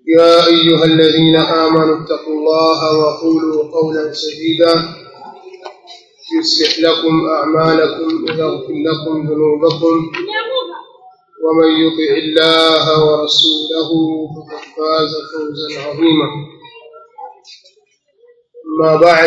يا أيها الذين آمنوا اتقوا الله وقولوا قولا سديدا يصلح لكم أعمالكم ويغفر لكم ذنوبكم ومن يطع الله ورسوله فقد فاز فوزا عظيما أما بعد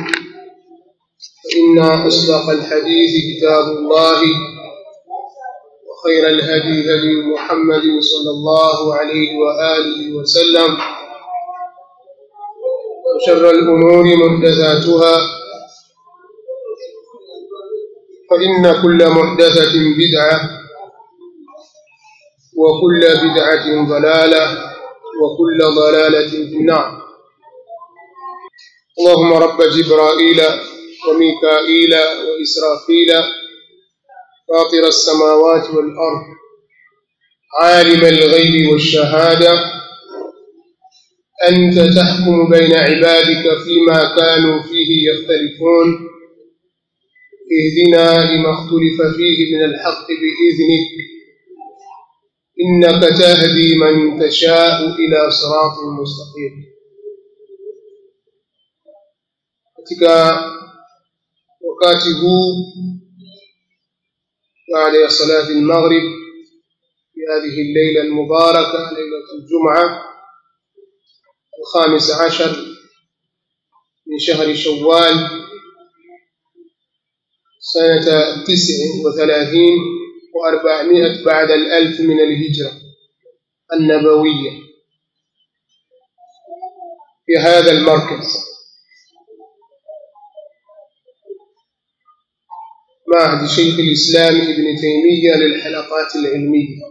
فإن أصدق الحديث كتاب الله وخير الهدي هدي محمد صلى الله عليه وآله وسلم وشر الأمور محدثاتها فإن كل محدثة بدعة وكل بدعة ضلالة وكل ضلالة في النار اللهم رب جبرائيل وميكائيل وإسرافيل فاطر السماوات والأرض عالم الغيب والشهادة أنت تحكم بين عبادك فيما كانوا فيه يختلفون اهدنا لما اختلف فيه من الحق بإذنك إنك تهدي من تشاء إلى صراط مستقيم katika wakati huu بعد صلاة المغرب في هذه الليلة المباركة ليلة الجمعة الخامس عشر من شهر شوال سنة تسع وثلاثين وأربعمائة بعد الألف من الهجرة النبوية في هذا المركز معهد شيخ الإسلام ابن تيمية للحلقات العلمية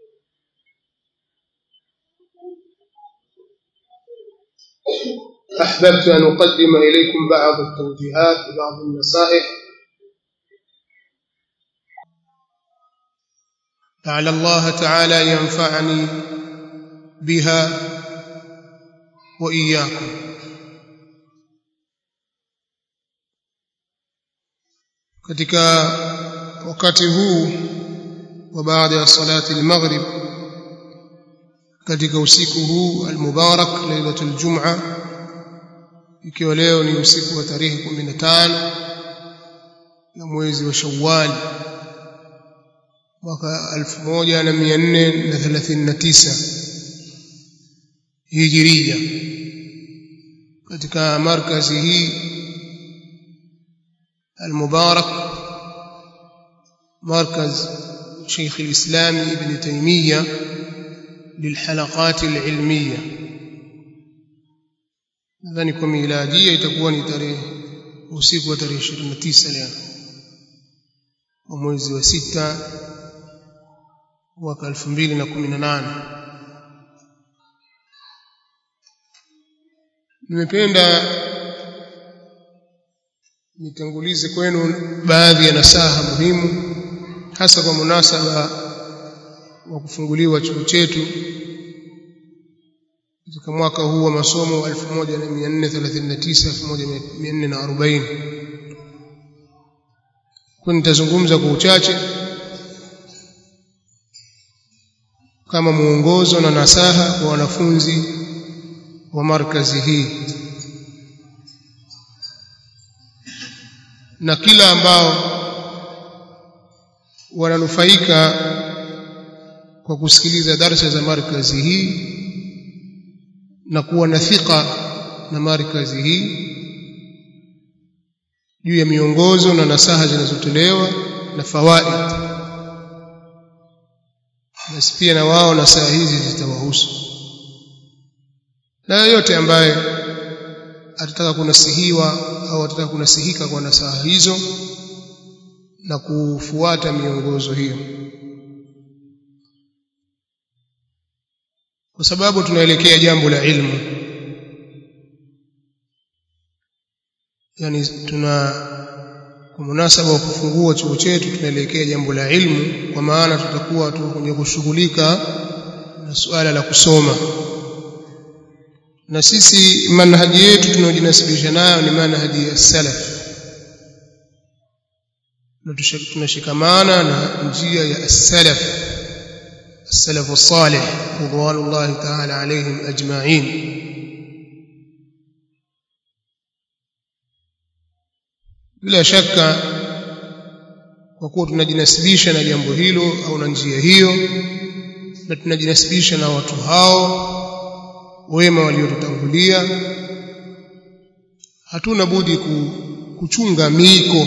أحببت أن أقدم إليكم بعض التوجيهات وبعض النصائح لعل الله تعالى ينفعني بها وإياكم katika wakati huu wa baada ya salati al-maghrib katika usiku huu al-mubarak lailatul jum'a ikiwa leo ni usiku wa tarehe 15 na mwezi wa Shawwal mwaka 1439 hijiria katika markazi hii المبارك مركز شيخ الإسلام ابن تيمية للحلقات العلمية nadhani kwa miladia itakuwa ni tarehe usiku wa tarehe 29 leo wa mwezi wa sita mwaka 2018 nimependa nitangulize kwenu baadhi ya nasaha muhimu hasa kwa munasaba wa kufunguliwa chuo chetu katika mwaka huu wa masomo 1439 1440 kwa nitazungumza kwa uchache kama muongozo na nasaha kwa wanafunzi wa markazi hii na kila ambao wananufaika kwa kusikiliza darsa za markazi hii na kuwa na thika na markazi hii juu ya miongozo na nasaha zinazotolewa na fawaid basi pia na wao nasaha hizi zitawahusu na yoyote ambaye atataka kunasihiwa au atataka kunasihika kwa nasaha hizo na kufuata miongozo hiyo kwa sababu tunaelekea jambo la ilmu yani tuna kwa munasaba wa kufungua chuo chetu tunaelekea jambo la ilmu kwa maana tutakuwa tu kwenye kushughulika na suala la kusoma na sisi manhaji yetu tunayojinasibisha nayo ni manhaji ya salaf na tunashikamana na njia ya salaf السلف الصالح رضوان الله تعالى عليهم أجمعين bila shaka kwa kuwa tunajinasibisha na jambo hilo au na njia hiyo na tunajinasibisha na watu hao wema waliotutangulia hatuna budi kuchunga miiko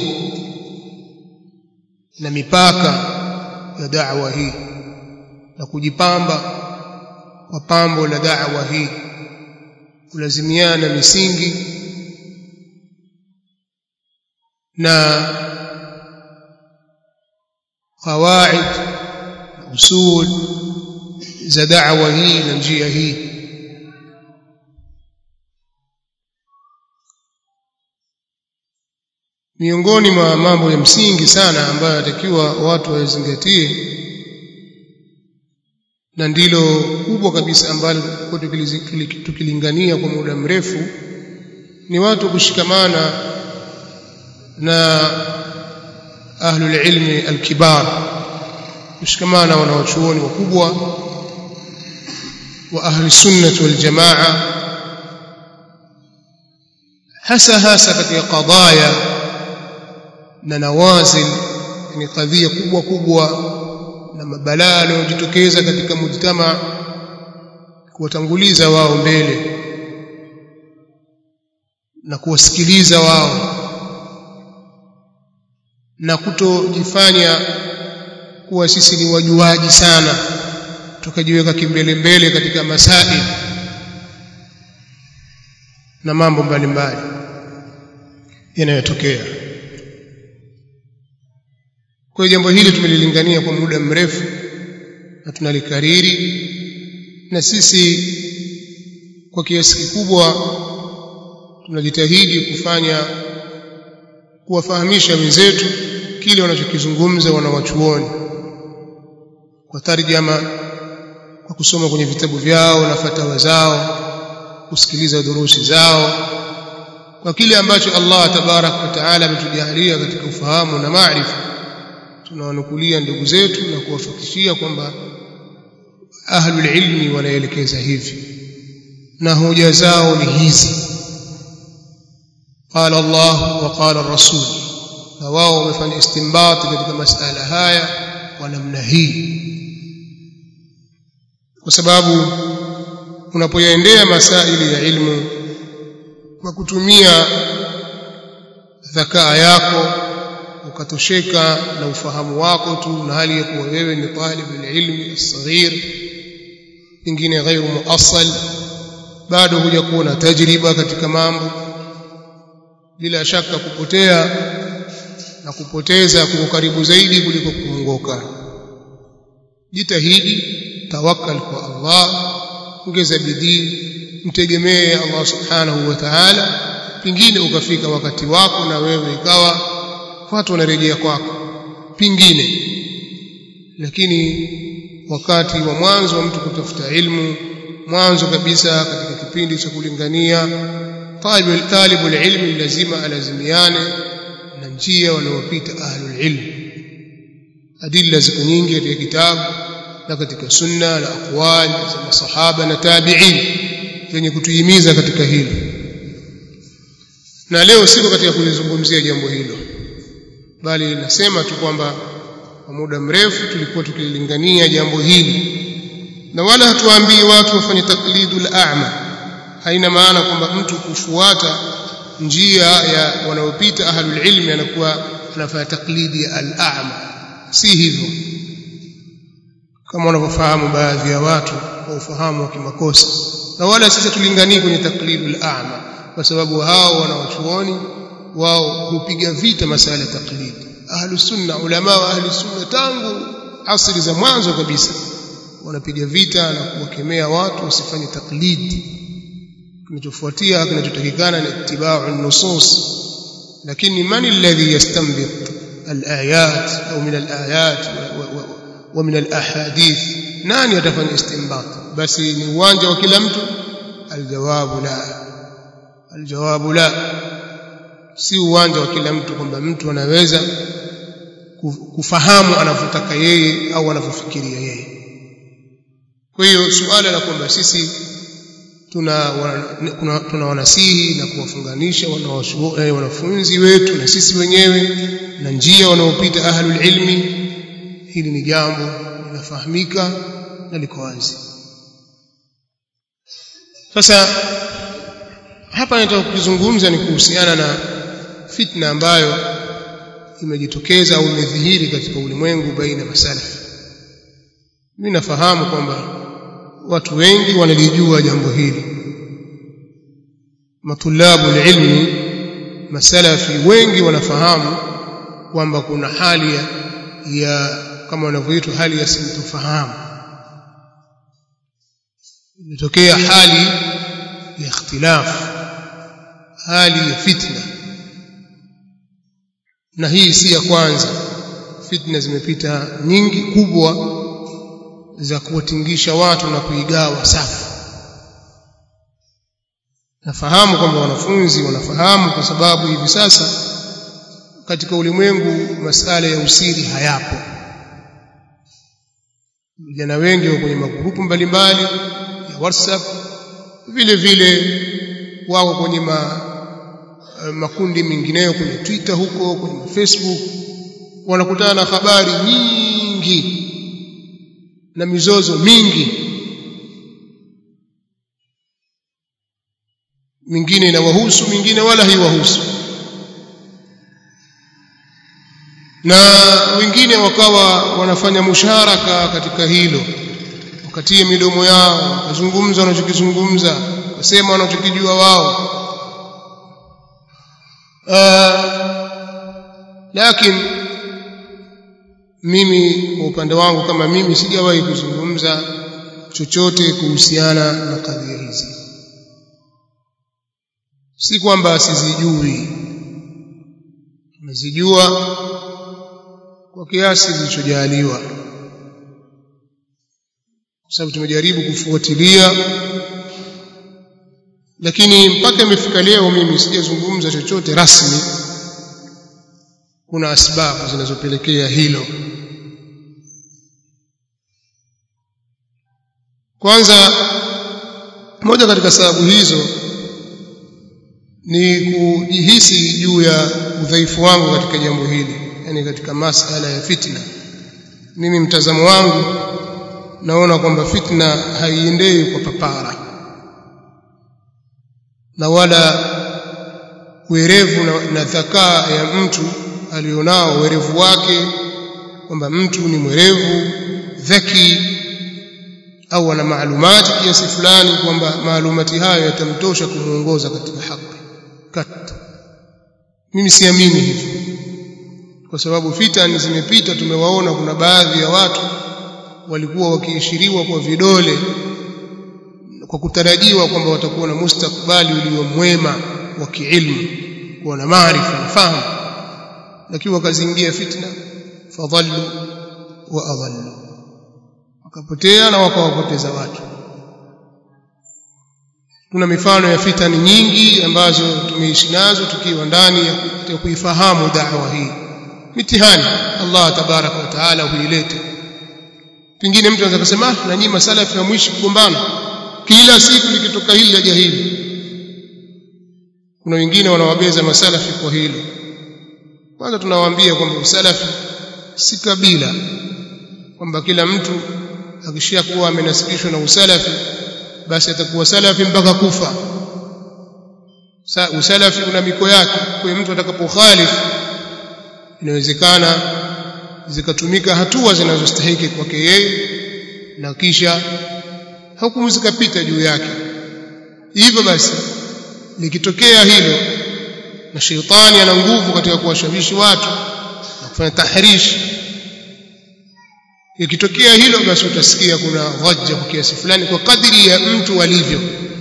na mipaka ya da'wa hii na kujipamba kwa pambo la da'wa hii kulazimiana misingi na qawaid usul za da'wa hii na njia hii miongoni mwa mambo ya msingi sana ambayo yatakiwa watu wazingatie na ndilo kubwa kabisa ambalo tukilingania kwa muda mrefu ni watu kushikamana na ahlul ilmi alkibar kushikamana wanawachuoni wakubwa wa ahli sunnah wal jamaa hasa hasa katika qadaya na nawazil ni kadhia kubwa kubwa na mabalaa yanayojitokeza katika mujtama kuwatanguliza wao mbele na kuwasikiliza wao na kutojifanya kuwa sisi ni wajuaji sana tukajiweka kimbele mbele katika masaili na mambo mbalimbali yanayotokea kwa hiyo jambo hili tumelilingania kwa muda mrefu na tunalikariri na sisi kwa kiasi kikubwa tunajitahidi kufanya kuwafahamisha wenzetu kile wanachokizungumza wanawachuoni kwa tarjama kwa kusoma kwenye vitabu vyao na fatawa zao kusikiliza durusi zao kwa kile ambacho Allah tabarak wa taala ametujalia katika ufahamu na maarifa tunawanukulia ndugu zetu na kuwafikishia kwamba ahlul ilmi wanaelekeza hivi na hoja zao ni hizi qala Allah wa qala ar-rasul na wao wamefanya istinbati katika masala haya kwa namna hii kwa sababu unapoyaendea masaili ya ilmu kwa kutumia dhakaa yako ukatosheka na ufahamu wako tu na hali ya kuwa wewe ni talib ilmi as-saghir pengine ghairu muassal bado huja kuwa na tajriba katika mambo bila shaka kupotea na kupoteza kuko karibu zaidi kuliko kuongoka jitahidi tawakkal kwa Allah ongeza bidii mtegemee Allah subhanahu wa ta'ala pingine ukafika wakati wako na wewe ikawa watu wanarejea kwako pingine lakini wakati wa mwanzo wa mtu kutafuta ilmu mwanzo kabisa katika kipindi cha kulingania talibul talibul ilmi lazima alazimiane na njia wanaopita ahlul ilm adilla ziko nyingi katika kitabu na katika sunna na aqwali za masahaba na tabi'in zenye kutuhimiza katika hili na leo siko katika kulizungumzia jambo hilo bali nasema tu kwamba kwa muda mrefu tulikuwa tukilingania jambo hili na wala hatuwaambii watu wafanye taklidul a'ma haina maana kwamba mtu kufuata njia ya wanaopita ahlul ilmi anakuwa anafanya taklidi ya al-a'ma si hivyo kama wanavyofahamu baadhi ya watu kwa ufahamu wa kimakosa na wala sisi tulinganii kwenye taklidul a'ma kwa sababu hao wanawachuoni wao hupiga vita masala ya taklid ahlus sunna ulama wa ahlus sunna tangu asri za mwanzo kabisa wanapiga vita na kuwakemea watu wasifanye taklid kinachofuatia kinachotakikana ni ittiba'u nusus lakini man alladhi yastanbit الايات او من الايات ومن الاحاديث nani atafanya istinbat basi ni uwanja wa kila mtu aljawabu la aljawabu la si uwanja wa kila mtu kwamba mtu anaweza kufahamu anavyotaka yeye au anavyofikiria yeye kwa hiyo suala la kwamba sisi tuna kuna, tuna wanasihi na kuwafunganisha wanafunzi wetu na sisi wenyewe na njia wanaopita ahlul ilmi hili ni jambo linafahamika na liko wazi sasa hapa nataka kukizungumza ni kuhusiana na fitna ambayo imejitokeza au imedhihiri katika ulimwengu baina masalafi mimi nafahamu kwamba watu wengi wanalijua jambo hili matulabu ilmi masalafi wengi wanafahamu kwamba kuna hali ya, ya kama wanavyoitwa hali ya sintofahamu imetokea hali ya ikhtilafu hali ya fitna na hii si ya kwanza fitna zimepita nyingi kubwa za kuwatingisha watu na kuigawa safu nafahamu kwamba wanafunzi wanafahamu kwa sababu hivi sasa katika ulimwengu masala ya usiri hayapo vijana wengi wa kwenye magrupu mbalimbali ya WhatsApp vile vile wako kwenye ma, makundi mengineyo kwenye Twitter huko kwenye Facebook wanakutana na habari nyingi na mizozo mingi mingine inawahusu mingine wala haiwahusu na wengine wakawa wanafanya musharaka katika hilo wakatie midomo yao wakazungumza wanachokizungumza wasema wanachokijua wao uh, lakini mimi kwa upande wangu kama mimi sijawahi kuzungumza chochote kuhusiana na kadhia hizi si kwamba sizijui nazijua kwa kiasi kilichojaliwa kwa sababu tumejaribu kufuatilia lakini mpaka imefika leo mimi sijazungumza chochote rasmi kuna sababu zinazopelekea hilo kwanza moja katika sababu hizo ni kujihisi juu ya udhaifu wangu katika jambo hili yani katika masala ya fitna mimi mtazamo wangu naona kwamba fitna haiendei kwa papara na wala werevu na, na dhakaa ya mtu alionao werevu wake kwamba mtu ni mwerevu dhaki au ana maalumati kiasi fulani kwamba maalumati hayo yatamtosha kumuongoza katika haki kat mimi siamini hivyo kwa sababu fitani zimepita tumewaona kuna baadhi ya watu walikuwa wakiishiriwa kwa vidole kwa kutarajiwa kwamba watakuwa na mustakbali ulio mwema wa kiilmu kuwa na maarifa na fahamu lakini wakazingia fitna fadhallu wa adhallu wakapotea na wakawapoteza watu kuna mifano ya fitani nyingi ambazo tumeishi nazo tukiwa ndani ya kuifahamu da'wa hii mitihani Allah tabaraka wa taala huileta pengine mtu anaweza kusema na nyinyi masalafi hamwishi kugombana kila siku likitoka hili laja hili kuna wengine wanawabeza masalafi kwa hilo kwanza tunawaambia kwamba usalafi si kabila kwamba kila mtu akishakuwa amenasibishwa na usalafi basi atakuwa salafi mpaka kufa Sa, usalafi una miko yake kwa mtu atakapokhalifu inawezekana zikatumika hatua zinazostahiki kwake yeye na kisha hukumu zikapita juu yake hivyo basi likitokea hilo na sheitani ana nguvu katika kuwashawishi watu na kufanya tahrishi ikitokea hilo basi utasikia kuna dhajja kwa kiasi fulani kwa kadri ya mtu alivyo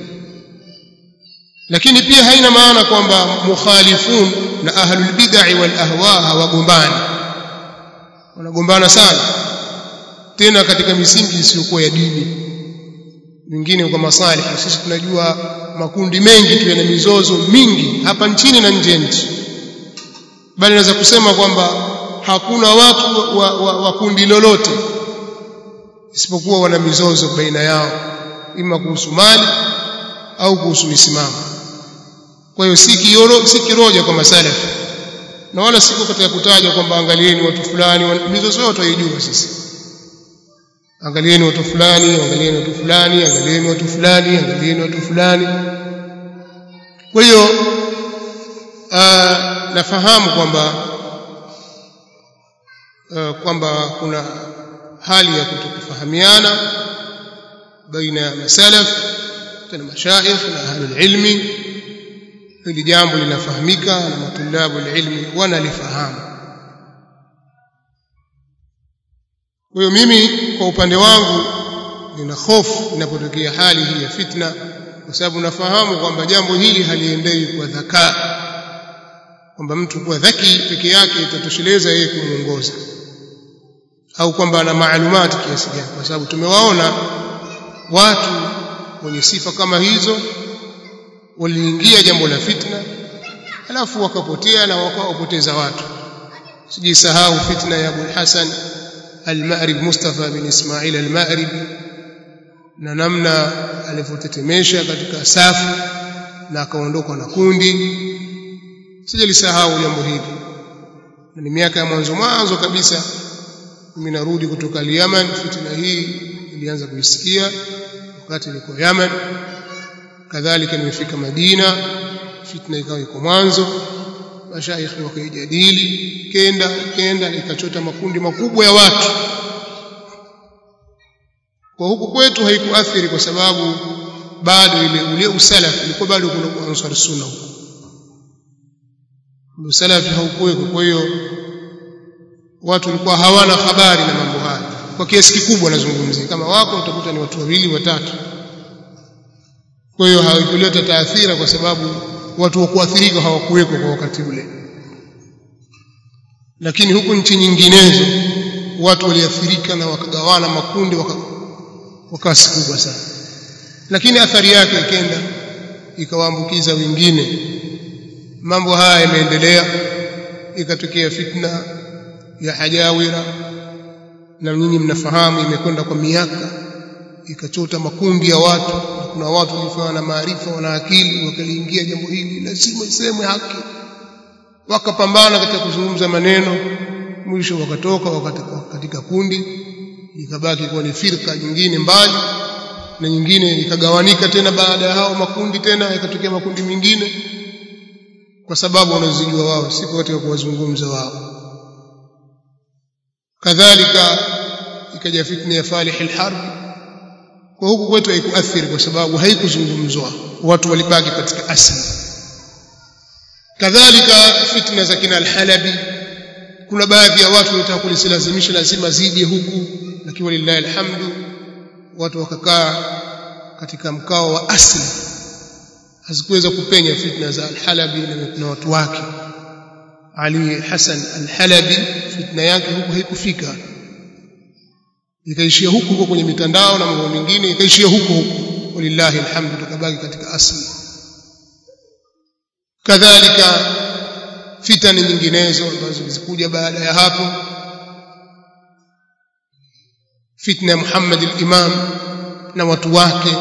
lakini pia haina maana kwamba mukhalifun na ahlul bid'ah wal ahwa hawagombani wanagombana sana tena katika misingi isiyokuwa ya dini mingine kwa masalih sisi tunajua makundi mengi tu yana mizozo mingi hapa nchini na nje nchi bali naweza kusema kwamba hakuna watu wa, wa, wa kundi lolote isipokuwa wana mizozo baina yao ima kuhusu mali au kuhusu misimamo kwa hiyo si kioro si kiroja kwa masalafi na wala siko katika kutaja kwamba angalieni watu fulani mizozo yote haijua sisi angalieni watu fulani angalieni watu fulani angalieni watu fulani angalieni watu fulani kwa hiyo nafahamu kwamba uh, kwamba kuna hali ya kutokufahamiana baina ya masalaf tena mashaikh na ahlul ilmi hili jambo linafahamika na matulabu ilmi wanalifahamu kwa hiyo mimi kwa upande wangu nina hofu inapotokea hali hii ya fitna kwa sababu nafahamu kwamba jambo hili haliendei kwa dhakaa kwamba mtu kuwa dhaki peke yake itatosheleza yeye kumuongoza au kwamba ana maalumati kiasi gani kwa sababu tumewaona watu wenye sifa kama hizo waliingia jambo la fitna alafu wakapotea na wakawapoteza watu sijisahau fitna ya Abu Hassan al-Ma'rib Mustafa bin Ismail al-Ma'rib na namna alivyotetemesha katika safu na akaondoka na kundi sijalisahau jambo hili na ni miaka ya mwanzo mwanzo kabisa mimi narudi kutoka Yemen fitna hii ilianza kuisikia wakati nilikuwa Yemen kadhalika nimefika Madina fitna ikawa iko mwanzo mashaikhi wakaijadili kenda kenda ikachota makundi makubwa ya watu kwa huku kwetu haikuathiri kwa sababu bado ile ule usalaf ulikuwa bado kuna ansar sunna huko usalafi haukuweko kwa hiyo watu walikuwa hawana habari na mambo haya kwa kiasi kikubwa nazungumzia kama wako utakuta ni watu wawili watatu kwa hiyo haikuleta taathira kwa sababu watu wa kuathirika hawakuweko kwa wakati ule lakini huku nchi nyinginezo watu waliathirika na wakagawana makundi waka, kwa kasi kubwa sana lakini athari yake ikenda ikawaambukiza wengine mambo haya yameendelea ikatokea fitna ya hajawira na nyinyi mnafahamu imekwenda kwa miaka ikachota makundi ya watu na kuna watu walifanya na maarifa wana akili wakaliingia jambo hili lazima isemwe haki wakapambana katika kuzungumza maneno mwisho wakatoka wakatoka katika kundi ikabaki kuwa ni firka nyingine mbali na nyingine ikagawanika tena baada ya hao makundi tena yakatokea makundi mengine kwa sababu wanazijua wao siku katika kuwazungumza wao kadhalika ikaja fitna ya Falih al-Harb kwa huku kwetu haikuathiri kwa sababu haikuzungumzwa watu walibaki katika asili kadhalika fitna za kina al-Halabi kuna baadhi ya watu walitaka kulilazimisha lazima zije huku lakini walillahi alhamdu watu wakakaa katika mkao wa asili hazikuweza kupenya fitna za al-Halabi na watu wake Ali Hassan al-Halabi fitna yake huku haikufika ikaishia huku huko kwenye mitandao na mambo mengine ikaishia huko huko walillahi alhamdu tukabaki katika asli kadhalika fitani nyinginezo ambazo zilikuja baada ya hapo fitna ya Muhammad al-Imam na watu wake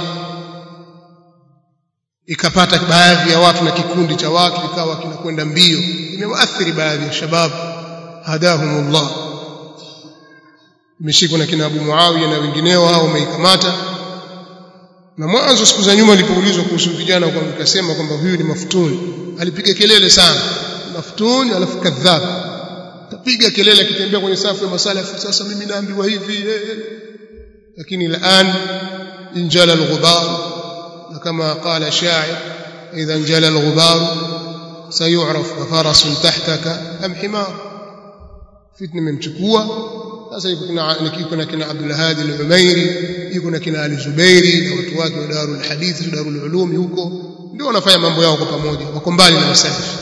ikapata baadhi ya watu na kikundi cha watu ikawa kinakwenda mbio imewaathiri baadhi ya shababu hadahumullah imeshikwa na kina Abu Muawiya na wengineo hao wameikamata na mwanzo siku za nyuma nilipoulizwa kuhusu vijana kwa nikasema kwamba huyu ni maftuni alipiga kelele sana maftuni alafu kadhab tapiga kelele akitembea kwenye safu ya masalafu sasa mimi naambiwa hivi eh. lakini الان injala al-ghubar كما قال شاعر إذا انجلى الغبار سيعرف فرس تحتك أم حمار فتنة ممchukua sasa yuko kuna kina Abdul Hadi al-Umairi yuko na kina Ali Zubairi na watu wake wa Darul Hadith Darul Ulum huko ndio wanafanya mambo yao kwa pamoja wako mbali na wasalafi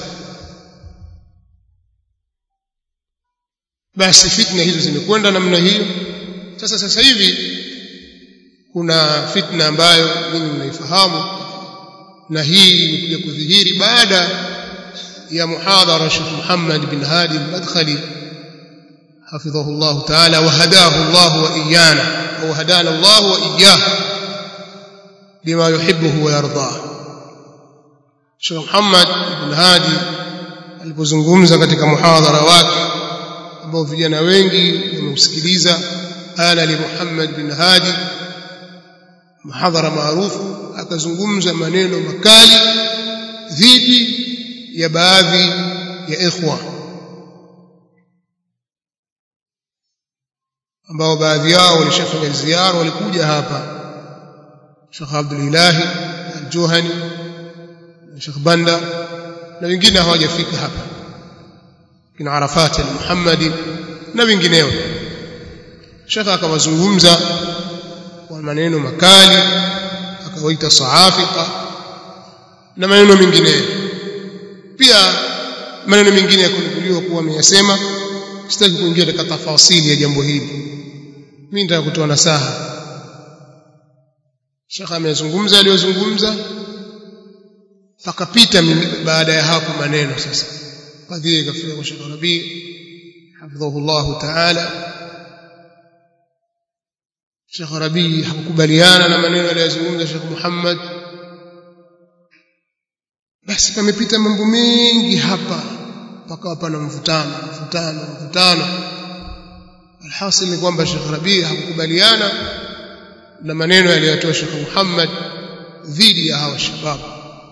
basi fitna hizo zimekwenda namna hiyo sasa sasa hivi kuna fitna ambayo ninyi mnaifahamu na hii imekuja kudhihiri baada ya muhadhara Sheikh Muhammad bin Hadi al-Madkhali حفظه الله تعالى وهداه الله وإيانا أو هدانا الله وإياه لما يحبه ويرضاه Sheikh Muhammad ibn Hadi alipozungumza katika muhadhara wake ambao vijana wengi wameusikiliza ana li Muhammad bin Hadi muhadhara maarufu akazungumza maneno makali dhidi ya baadhi ya ikhwa ambao baadhi yao walishafanya ziara walikuja hapa Sheikh Abdul Ilahi Al-Juhani Sheikh Banda na wengine hawajafika hapa kina Arafat al-Muhammadi na wengineo Sheikh akawazungumza kwa maneno makali akawaita saafika na maneno mengineyo pia maneno mengine yakunukuliwa kuwa ameyasema sitaki kuingia katika tafasili ya jambo hili mimi nataka kutoa nasaha Sheikh amezungumza aliyozungumza pakapita baada ya hapo maneno sasa kadhia ikafika kwa Sheikh Rabi hafidhahullah ta'ala Sheikh Rabi hakukubaliana na maneno aliyozungumza Sheikh Muhammad basi pamepita mambo mengi hapa pakawa pana mvutano mvutano mvutano alhasil ni kwamba Sheikh Rabi hakukubaliana na maneno yaliyotoa Sheikh Muhammad dhidi ya hawa shababu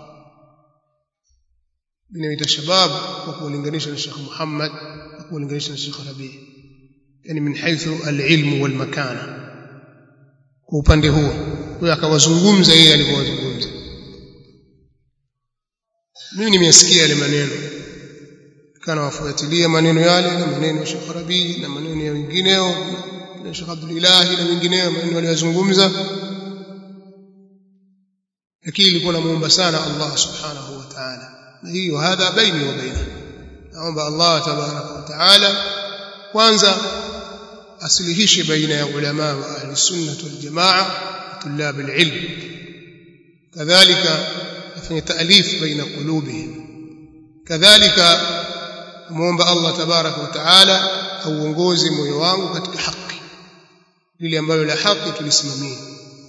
inaita shababu kwa kulinganisha na Sheikh Muhammad na kulinganisha na Sheikh Rabi yani min haythu alilmu walmakana kwa upande huo kwa akawazungumza yeye alipowazungumza mimi nimesikia yale maneno kana wafuatilia maneno yale na maneno ya Sheikh Rabi na maneno ya wengineo na Sheikh Abdul Ilahi na wengineo maneno waliyozungumza lakini ilikuwa namuomba sana Allah subhanahu wa ta'ala na hiyo hadha baini wa baina naomba Allah tabaraka wa ta'ala kwanza asilihishe baina ya ulama wa ahli sunna wal jamaa tulab alilm kadhalika afanye taalif baina qulubihim kadhalika muomba Allah tabaraka wa taala auongoze moyo wangu katika haki lile ambalo la haki tulisimamia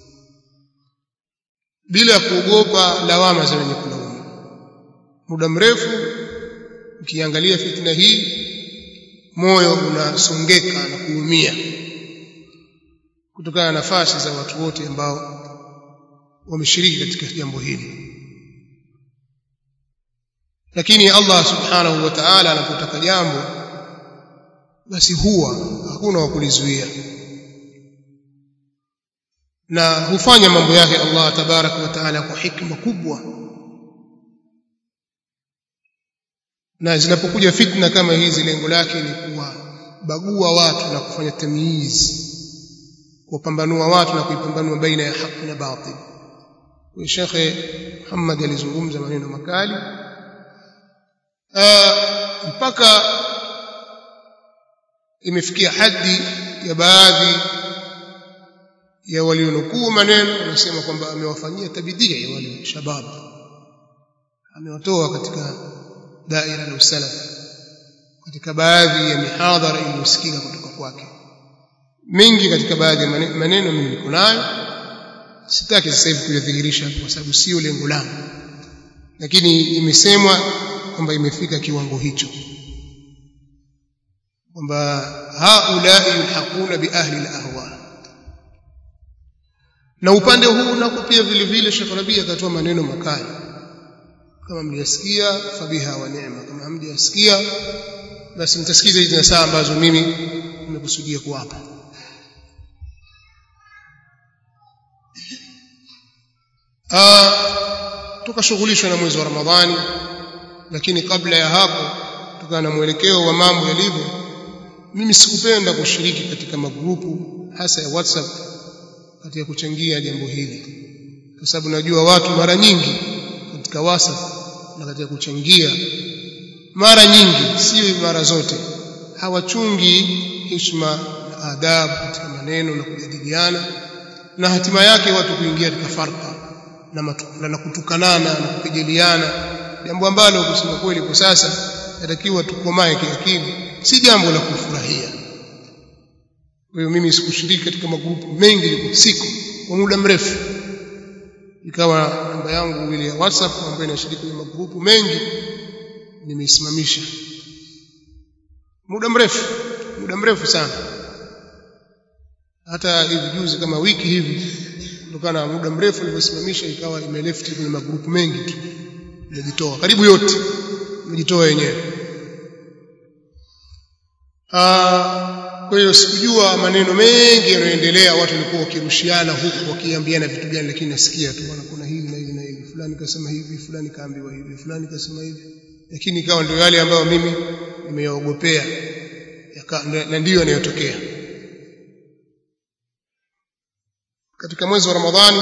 bila kuogopa lawama za wenye kulaumu muda mrefu ukiangalia fitna hii moyo unasongeka na kuumia kutokana na nafasi za watu wote ambao wameshiriki katika jambo hili lakini Allah subhanahu wa ta'ala anapotaka jambo basi huwa hakuna wa kulizuia na hufanya mambo yake Allah tabaraka wa taala kwa hikma kubwa na zinapokuja fitna kama hizi lengo lake ni kuwabagua watu na kufanya tamyiz kuwapambanua watu na kuipambanua baina ya haki na batil kwa Sheikh Muhammad alizungumza maneno makali uh, mpaka imefikia hadi ya baadhi ya walionukuu maneno wanasema kwamba amewafanyia tabidia ya wale shabab amewatoa katika daira la usalaf katika baadhi ya mihadhara iliyosikika kutoka kwake mengi katika baadhi ya maneno mimi niko nayo sitaki sasa hivi kuyadhihirisha kwa sababu sio lengo langu lakini imesemwa kwamba imefika kiwango hicho kwamba haulai yulhaquna bi ahli al-ahwa na upande huu nako pia vile vile Sheikh Rabi akatoa maneno makali kama mliyasikia fabiha wa neema kama hamjasikia basi mtasikiza hizi saa ambazo mimi nimekusudia kuwapa tukashughulishwa na mwezi wa Ramadhani lakini kabla ya hapo tukana na mwelekeo wa mambo yalivyo mimi sikupenda kushiriki katika magrupu hasa ya WhatsApp katika kuchangia jambo hili kwa sababu najua watu mara nyingi katika WhatsApp na katika kuchangia mara nyingi sio mara zote hawachungi heshima na adabu katika maneno na kujadiliana na hatima yake watu kuingia katika farqa na, matu, na kutukanana na kupigiliana jambo ambalo kusema kweli kwa sasa natakiwa tukomae kiakili si jambo la kufurahia kwa hiyo mimi sikushiriki katika magrupu mengi liko siku kwa muda mrefu ikawa namba yangu ile ya WhatsApp ambayo inashiriki kwenye magrupu mengi nimeisimamisha muda mrefu muda mrefu sana hata hivi juzi kama wiki hivi kutokana na muda mrefu nilivyosimamisha ikawa imeleft kwenye magrupu mengi tu imejitoa karibu yote imejitoa yenyewe kwa hiyo sikujua maneno mengi yanayoendelea watu walikuwa wakirushiana huku wakiambiana vitu gani lakini nasikia tu bwana kuna hili na hili na hili fulani kasema hivi fulani kaambiwa hivi fulani kasema hivi lakini ikawa ndio yale ambayo mimi nimeyaogopea na ndiyo yanayotokea katika mwezi wa Ramadhani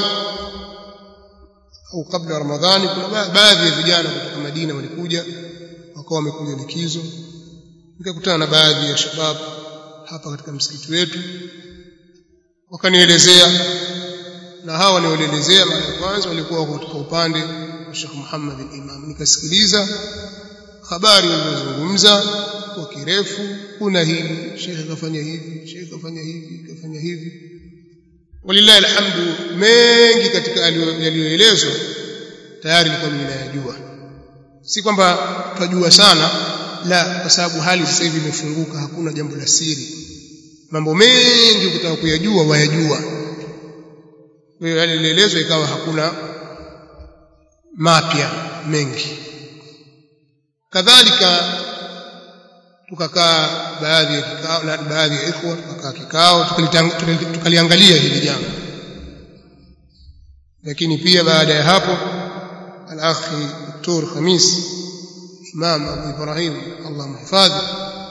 au kabla ya Ramadhani kuna baadhi ya vijana kutoka Madina walikuja wakawa wamekuja likizo nikakutana na baadhi ya shabab hapa katika msikiti wetu wakanielezea na hawa wanielezea mara ya kwanza walikuwa katika upande wa Sheikh Muhammad al-Imam nikasikiliza habari walizozungumza kwa kirefu kuna hili Sheikh kafanya hivi Sheikh kafanya hivi kafanya hivi walillahi alhamdu mengi katika yaliyoelezwa tayari nilikuwa ninayajua si kwamba twajua sana la kwa sababu hali sasa hivi imefunguka hakuna jambo la siri mambo mengi ukitaka kuyajua wayajua kwa hiyo yale yalielezwa ikawa hakuna mapya mengi kadhalika tukakaa baadhi ya kikao na baadhi ya ikhwa tukakaa kikao tukaliangalia hili jambo lakini pia baada ya hapo al-akhi Dr. Khamis Imam Abu Ibrahim Allah mhifadhi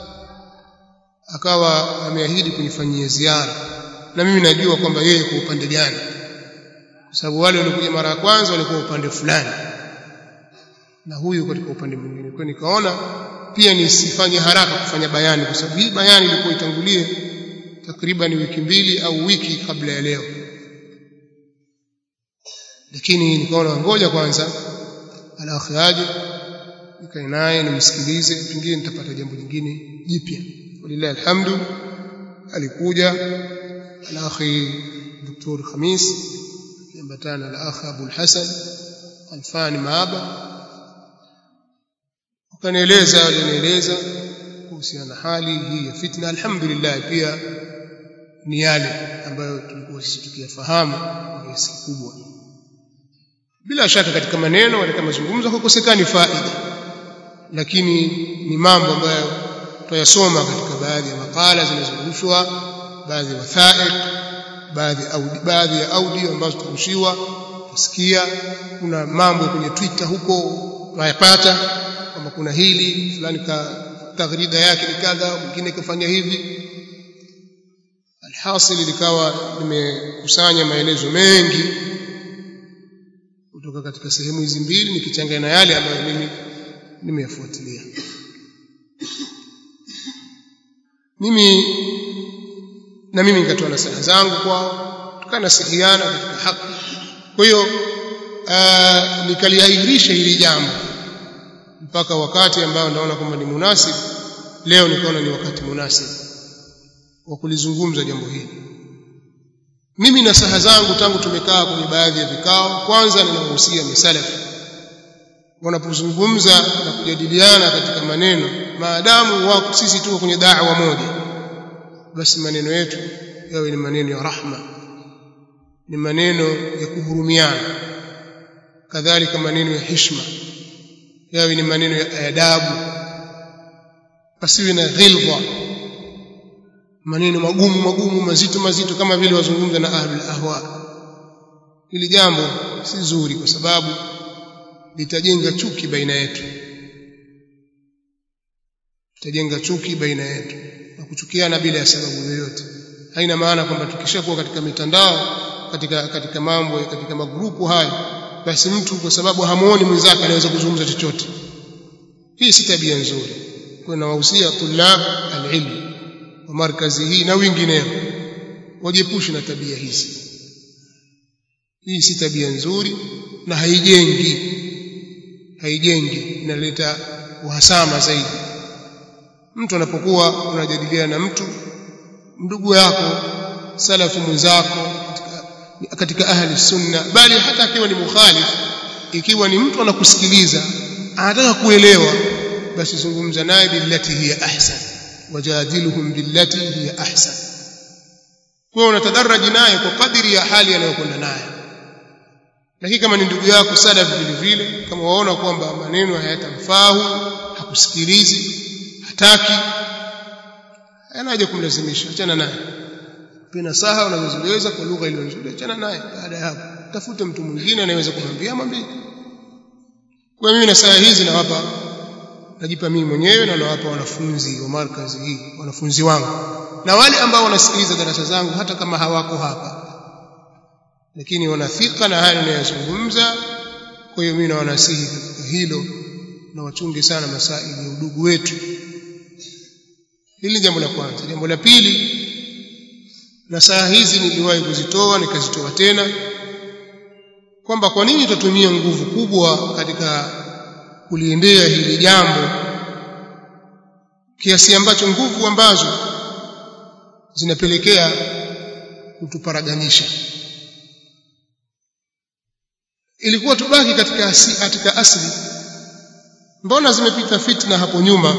akawa ameahidi kunifanyia ziara na mimi najua kwamba yeye kwa upande gani kwa sababu wale walikuja mara ya kwanza walikuwa upande fulani na huyu katika upande mwingine kwa nikaona pia nisifanye haraka kufanya bayani kwa sababu hii bayani ilikuwa itangulie takriban wiki mbili au wiki kabla ya leo lakini nikaona ngoja kwanza alakhi aje nikae naye nimsikilize pengine nitapata jambo lingine jipya walillahi alhamdu alikuja alakhi Dr. Khamis kiambatana na akhi Abu Hassan Alfani Maaba wakanieleza walinieleza kuhusiana na hali hii ya fitna alhamdulillah pia ni yale ambayo tulikuwa sisi tukiyafahamu kwa kiasi kikubwa bila shaka katika maneno katika mazungumzo hakukosekani faida lakini ni mambo ambayo tuyasoma katika baadhi ya makala zinazungushwa baadhi ya wathaiq baadhi audi baadhi ya audio ambazo turushiwa tusikia kuna mambo kwenye Twitter huko tunayapata kwamba kuna hili fulani ka taghrida yake ni kadha mwingine kafanya hivi alhasil likawa nimekusanya maelezo mengi kutoka katika sehemu hizi mbili nikichanganya na yale ambayo mimi nimeyafuatilia mimi na mimi nikatoa nasaha zangu kwao tukanasihiana katika haki kwa hiyo nikaliahirisha hili jambo mpaka wakati ambao naona kwamba ni munasib leo nikaona ni wakati munasib wa kulizungumza jambo hili mimi na saha zangu tangu tumekaa kwenye baadhi ya vikao kwanza ninawahusia misalafi wanapozungumza na kujadiliana katika maneno maadamu wako sisi tuko kwenye da'wa moja basi maneno yetu yawe ni maneno ya rahma ni maneno ya kuhurumiana kadhalika maneno ya heshima yawe ni maneno ya adabu pasiwe na ghilwa maneno magumu magumu mazito mazito kama vile wazungumza na ahlul ahwa hili jambo si zuri kwa sababu litajenga chuki baina yetu litajenga chuki baina yetu na kuchukiana bila ya sababu yoyote haina maana kwamba tukishakuwa katika mitandao katika katika mambo katika magrupu hayo basi mtu kwa sababu hamuoni mwenzake anaweza kuzungumza chochote hii si tabia nzuri kwa nawahusia tulab alilm wa markazi hii na wengineo wajiepushe na tabia hizi hii si tabia nzuri na haijengi haijengi inaleta uhasama zaidi mtu anapokuwa unajadiliana na mtu ndugu yako salafu mwenzako katika, katika ahli sunna bali hata akiwa ni mukhalif ikiwa ni mtu anakusikiliza anataka kuelewa basi zungumza naye billati hiya ahsan wajadiluhum billati hiya ahsan kwa unatadaraji naye kwa kadiri ya hali anayokwenda naye lakini kama ni ndugu yako salafi vile vile kama waona kwamba maneno hayatamfahu hakusikilizi hataki anaje kumlazimisha achana naye pina saha unazoziweza kwa lugha ile nzuri achana naye baada ya hapo tafute mtu mwingine anayeweza kumwambia mwambie kwa mimi na saa hizi nawapa najipa mimi mwenyewe na nawapa wanafunzi wa markazi hii wanafunzi wangu na wale ambao wanasikiliza darasa zangu hata kama hawako hapa lakini wanathika na haya ninayozungumza kwa hiyo mimi nawanasihi katika hilo na wachunge sana masaili ya udugu wetu hili jambo la kwanza jambo la pili na saa hizi niliwahi kuzitoa nikazitoa tena kwamba kwa nini tutatumia nguvu kubwa katika kuliendea hili jambo kiasi ambacho nguvu ambazo zinapelekea kutuparaganisha ilikuwa tubaki katika asili, katika asili mbona zimepita fitna hapo nyuma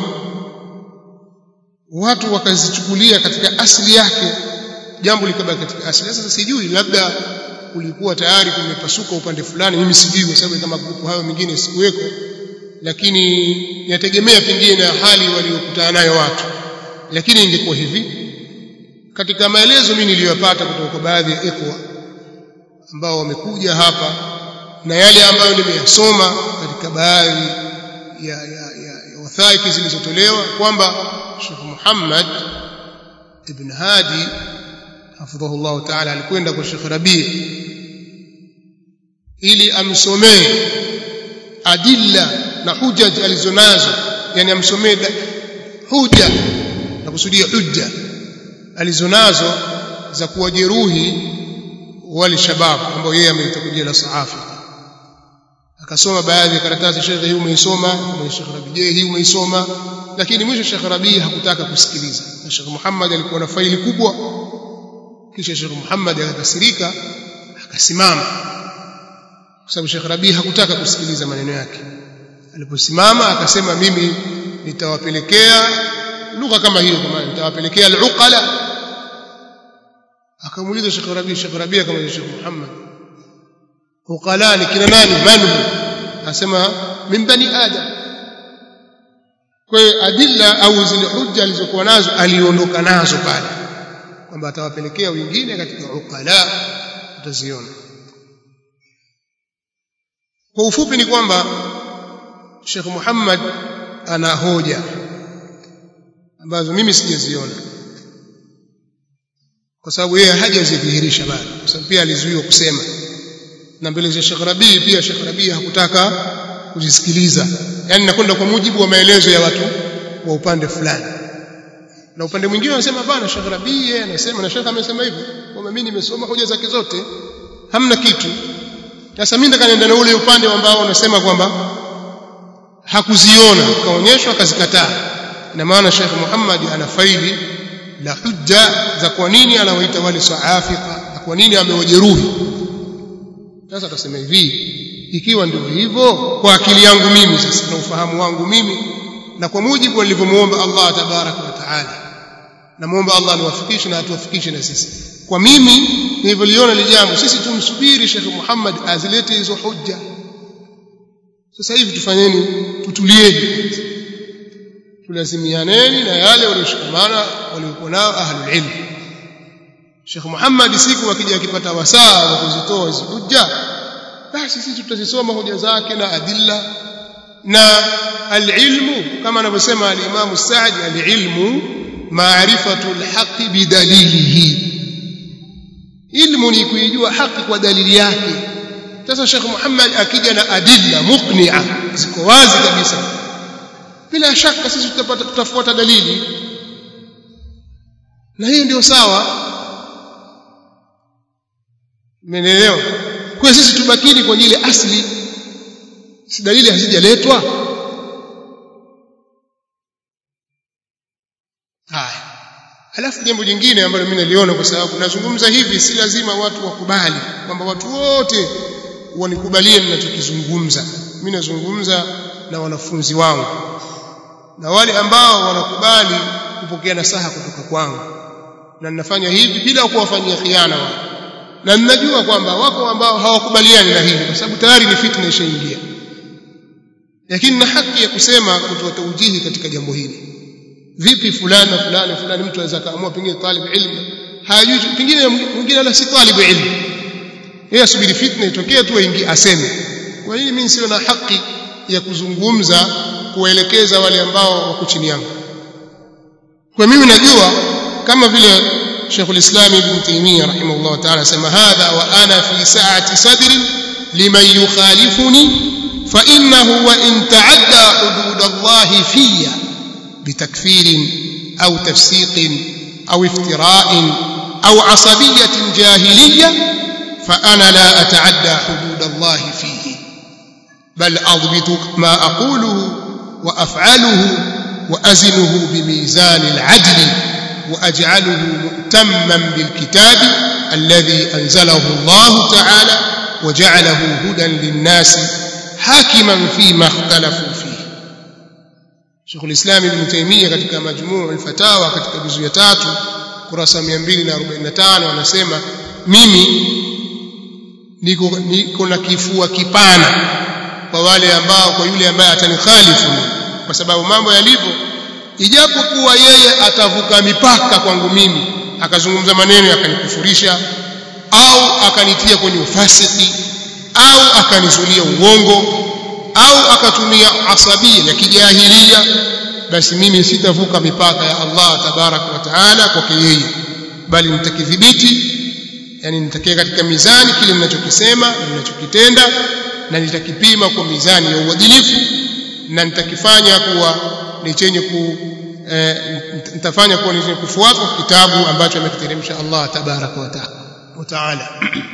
watu wakazichukulia katika asili yake jambo likabaki katika asili sasa sijui labda kulikuwa tayari kumepasuka upande fulani mimi sijui kwa sababu kama grupu hayo mengine sikuweko lakini inategemea pengine na hali waliokutana nayo watu lakini ingekuwa hivi katika maelezo mimi niliyopata kutoka kwa baadhi ya ikhwa ambao wamekuja hapa na yale ambayo nimeyasoma katika baadhi ya, ya, ya, ya wathaiki zilizotolewa kwamba Sheikh Muhammad ibn Hadi hafidhahullah ta'ala alikwenda kwa Sheikh Rabi ili amsomee adilla na hujaj alizonazo yani amsomee huja na kusudia hujja alizonazo za kuwajeruhi wale shababu ambao yeye ameita kujia la saafi akasoma baadhi ya karatasi shekhe hii umeisoma mwenye Sheikh Rabi je hii umeisoma lakini mwisho Sheikh Rabi hakutaka kusikiliza na Sheikh Muhammad alikuwa na faili kubwa kisha Sheikh Muhammad akakasirika akasimama kwa sababu Sheikh Rabi hakutaka kusikiliza maneno yake aliposimama akasema mimi nitawapelekea lugha kama hiyo kama nitawapelekea al-uqala akamuuliza Sheikh Rabi Sheikh Rabi akamwambia Sheikh Muhammad uqala ni kina nani manu asema min bani adam kwa hiyo adilla au zile hujja alizokuwa nazo aliondoka nazo pale kwamba atawapelekea wengine katika uqala utaziona kwa ufupi ni kwamba Sheikh Muhammad ana hoja ambazo mimi sijaziona kwa sababu yeye hajazidhihirisha bado kwa sababu pia alizuiwa kusema na mbele za Sheikh Rabii pia Sheikh Rabii hakutaka kuzisikiliza yani nakwenda kwa mujibu wa maelezo ya watu wa upande fulani na upande mwingine wanasema bana Sheikh Rabii yeye anasema na Sheikh amesema hivyo kwamba mimi nimesoma hoja zake zote hamna kitu sasa mimi nataka niende na ule upande ambao unasema kwamba hakuziona kaonyeshwa akazikataa ina maana Sheikh Muhammad ana faili la hujja za kwa nini anawaita wale saafika na kwa nini amewajeruhi sasa atasema hivi ikiwa ndio hivyo kwa akili yangu mimi sasa na ufahamu wangu mimi na kwa mujibu nilivyomuomba Allah tabaraka wa taala namuomba Allah aniwafikishe na atuwafikishe na sisi kwa mimi nilivyoliona ile jambo sisi tumsubiri Sheikh Muhammad azilete hizo hujja sasa hivi tufanyeni tutulieni tulazimianeni na yale walioshikamana waliokuwa nao ahlul ilm Sheikh Muhammad siku akija akipata wasaa wa kuzitoa hizo hujja basi sisi tutazisoma hoja zake na adilla na alilmu kama anavyosema al-Imam Sa'di alilmu ma'rifatu al-haqqi bidalilihi ilmu ni kuijua haki kwa dalili yake sasa Sheikh Muhammad akija na adilla muqni'a ziko wazi kabisa bila shaka sisi tutapata tutafuata dalili na hiyo ndio sawa Mmenielewa? Kwa sisi tubakini kwenye ile asli si dalili hazijaletwa haya halafu jambo jingine ambalo mimi naliona kwa sababu nazungumza hivi si lazima watu wakubali kwamba watu wote wanikubalie ninachokizungumza mimi nazungumza na wanafunzi wangu na wale ambao wanakubali kupokea nasaha kutoka kwangu na ninafanya hivi bila kuwafanyia khiana wao na ninajua kwamba wako ambao hawakubaliani na hivi kwa sababu tayari ni fitna ishaingia lakini na haki ya kusema kutoa taujihi katika jambo hili vipi fulani na fulani fulani mtu anaweza kaamua pengine talib ilmu hajui pengine mwingine wala si talib ilmu yeye asubiri fitna itokee tu aingie aseme kwa nini mimi sio na haki ya kuzungumza kuwaelekeza wale ambao wako chini yangu kwa mimi najua kama vile Sheikh al-Islam Ibn Taymiyyah rahimahullah ta'ala sema hadha wa ana fi sa'ati sadri liman yukhalifuni fa innahu wa in ta'adda hudud Allah fiyya بتكفير أو تفسيق أو افتراء أو عصبية جاهلية فأنا لا أتعدى حدود الله فيه بل أضبط ما أقوله وأفعله وأزنه بميزان العدل وأجعله مؤتما بالكتاب الذي أنزله الله تعالى وجعله هدى للناس حاكما فيما اختلفوا فيه Sheikh al-Islam Ibn Taymiyyah katika majmuu al-fatawa katika juzu ya tatu kurasa 245 anasema mimi niko niko na kifua kipana kwa wale ambao kwa yule ambaye atanikhalifu kwa sababu mambo yalivyo ijapokuwa yeye atavuka mipaka kwangu mimi akazungumza maneno yakanikufurisha au akanitia kwenye ufasiki au akanizulia uongo au akatumia asabia ya kijahilia basi mimi sitavuka mipaka ya Allah tabarak wa taala kwake yeye bali nitakidhibiti yani nitakia katika mizani kile ninachokisema na ninachokitenda na nitakipima kwa mizani ya uadilifu na nitakifanya kuwa ni chenye ku eh, nitafanya kuwa ni chenye kufuata kitabu ambacho amekiteremsha Allah tabarak wa taala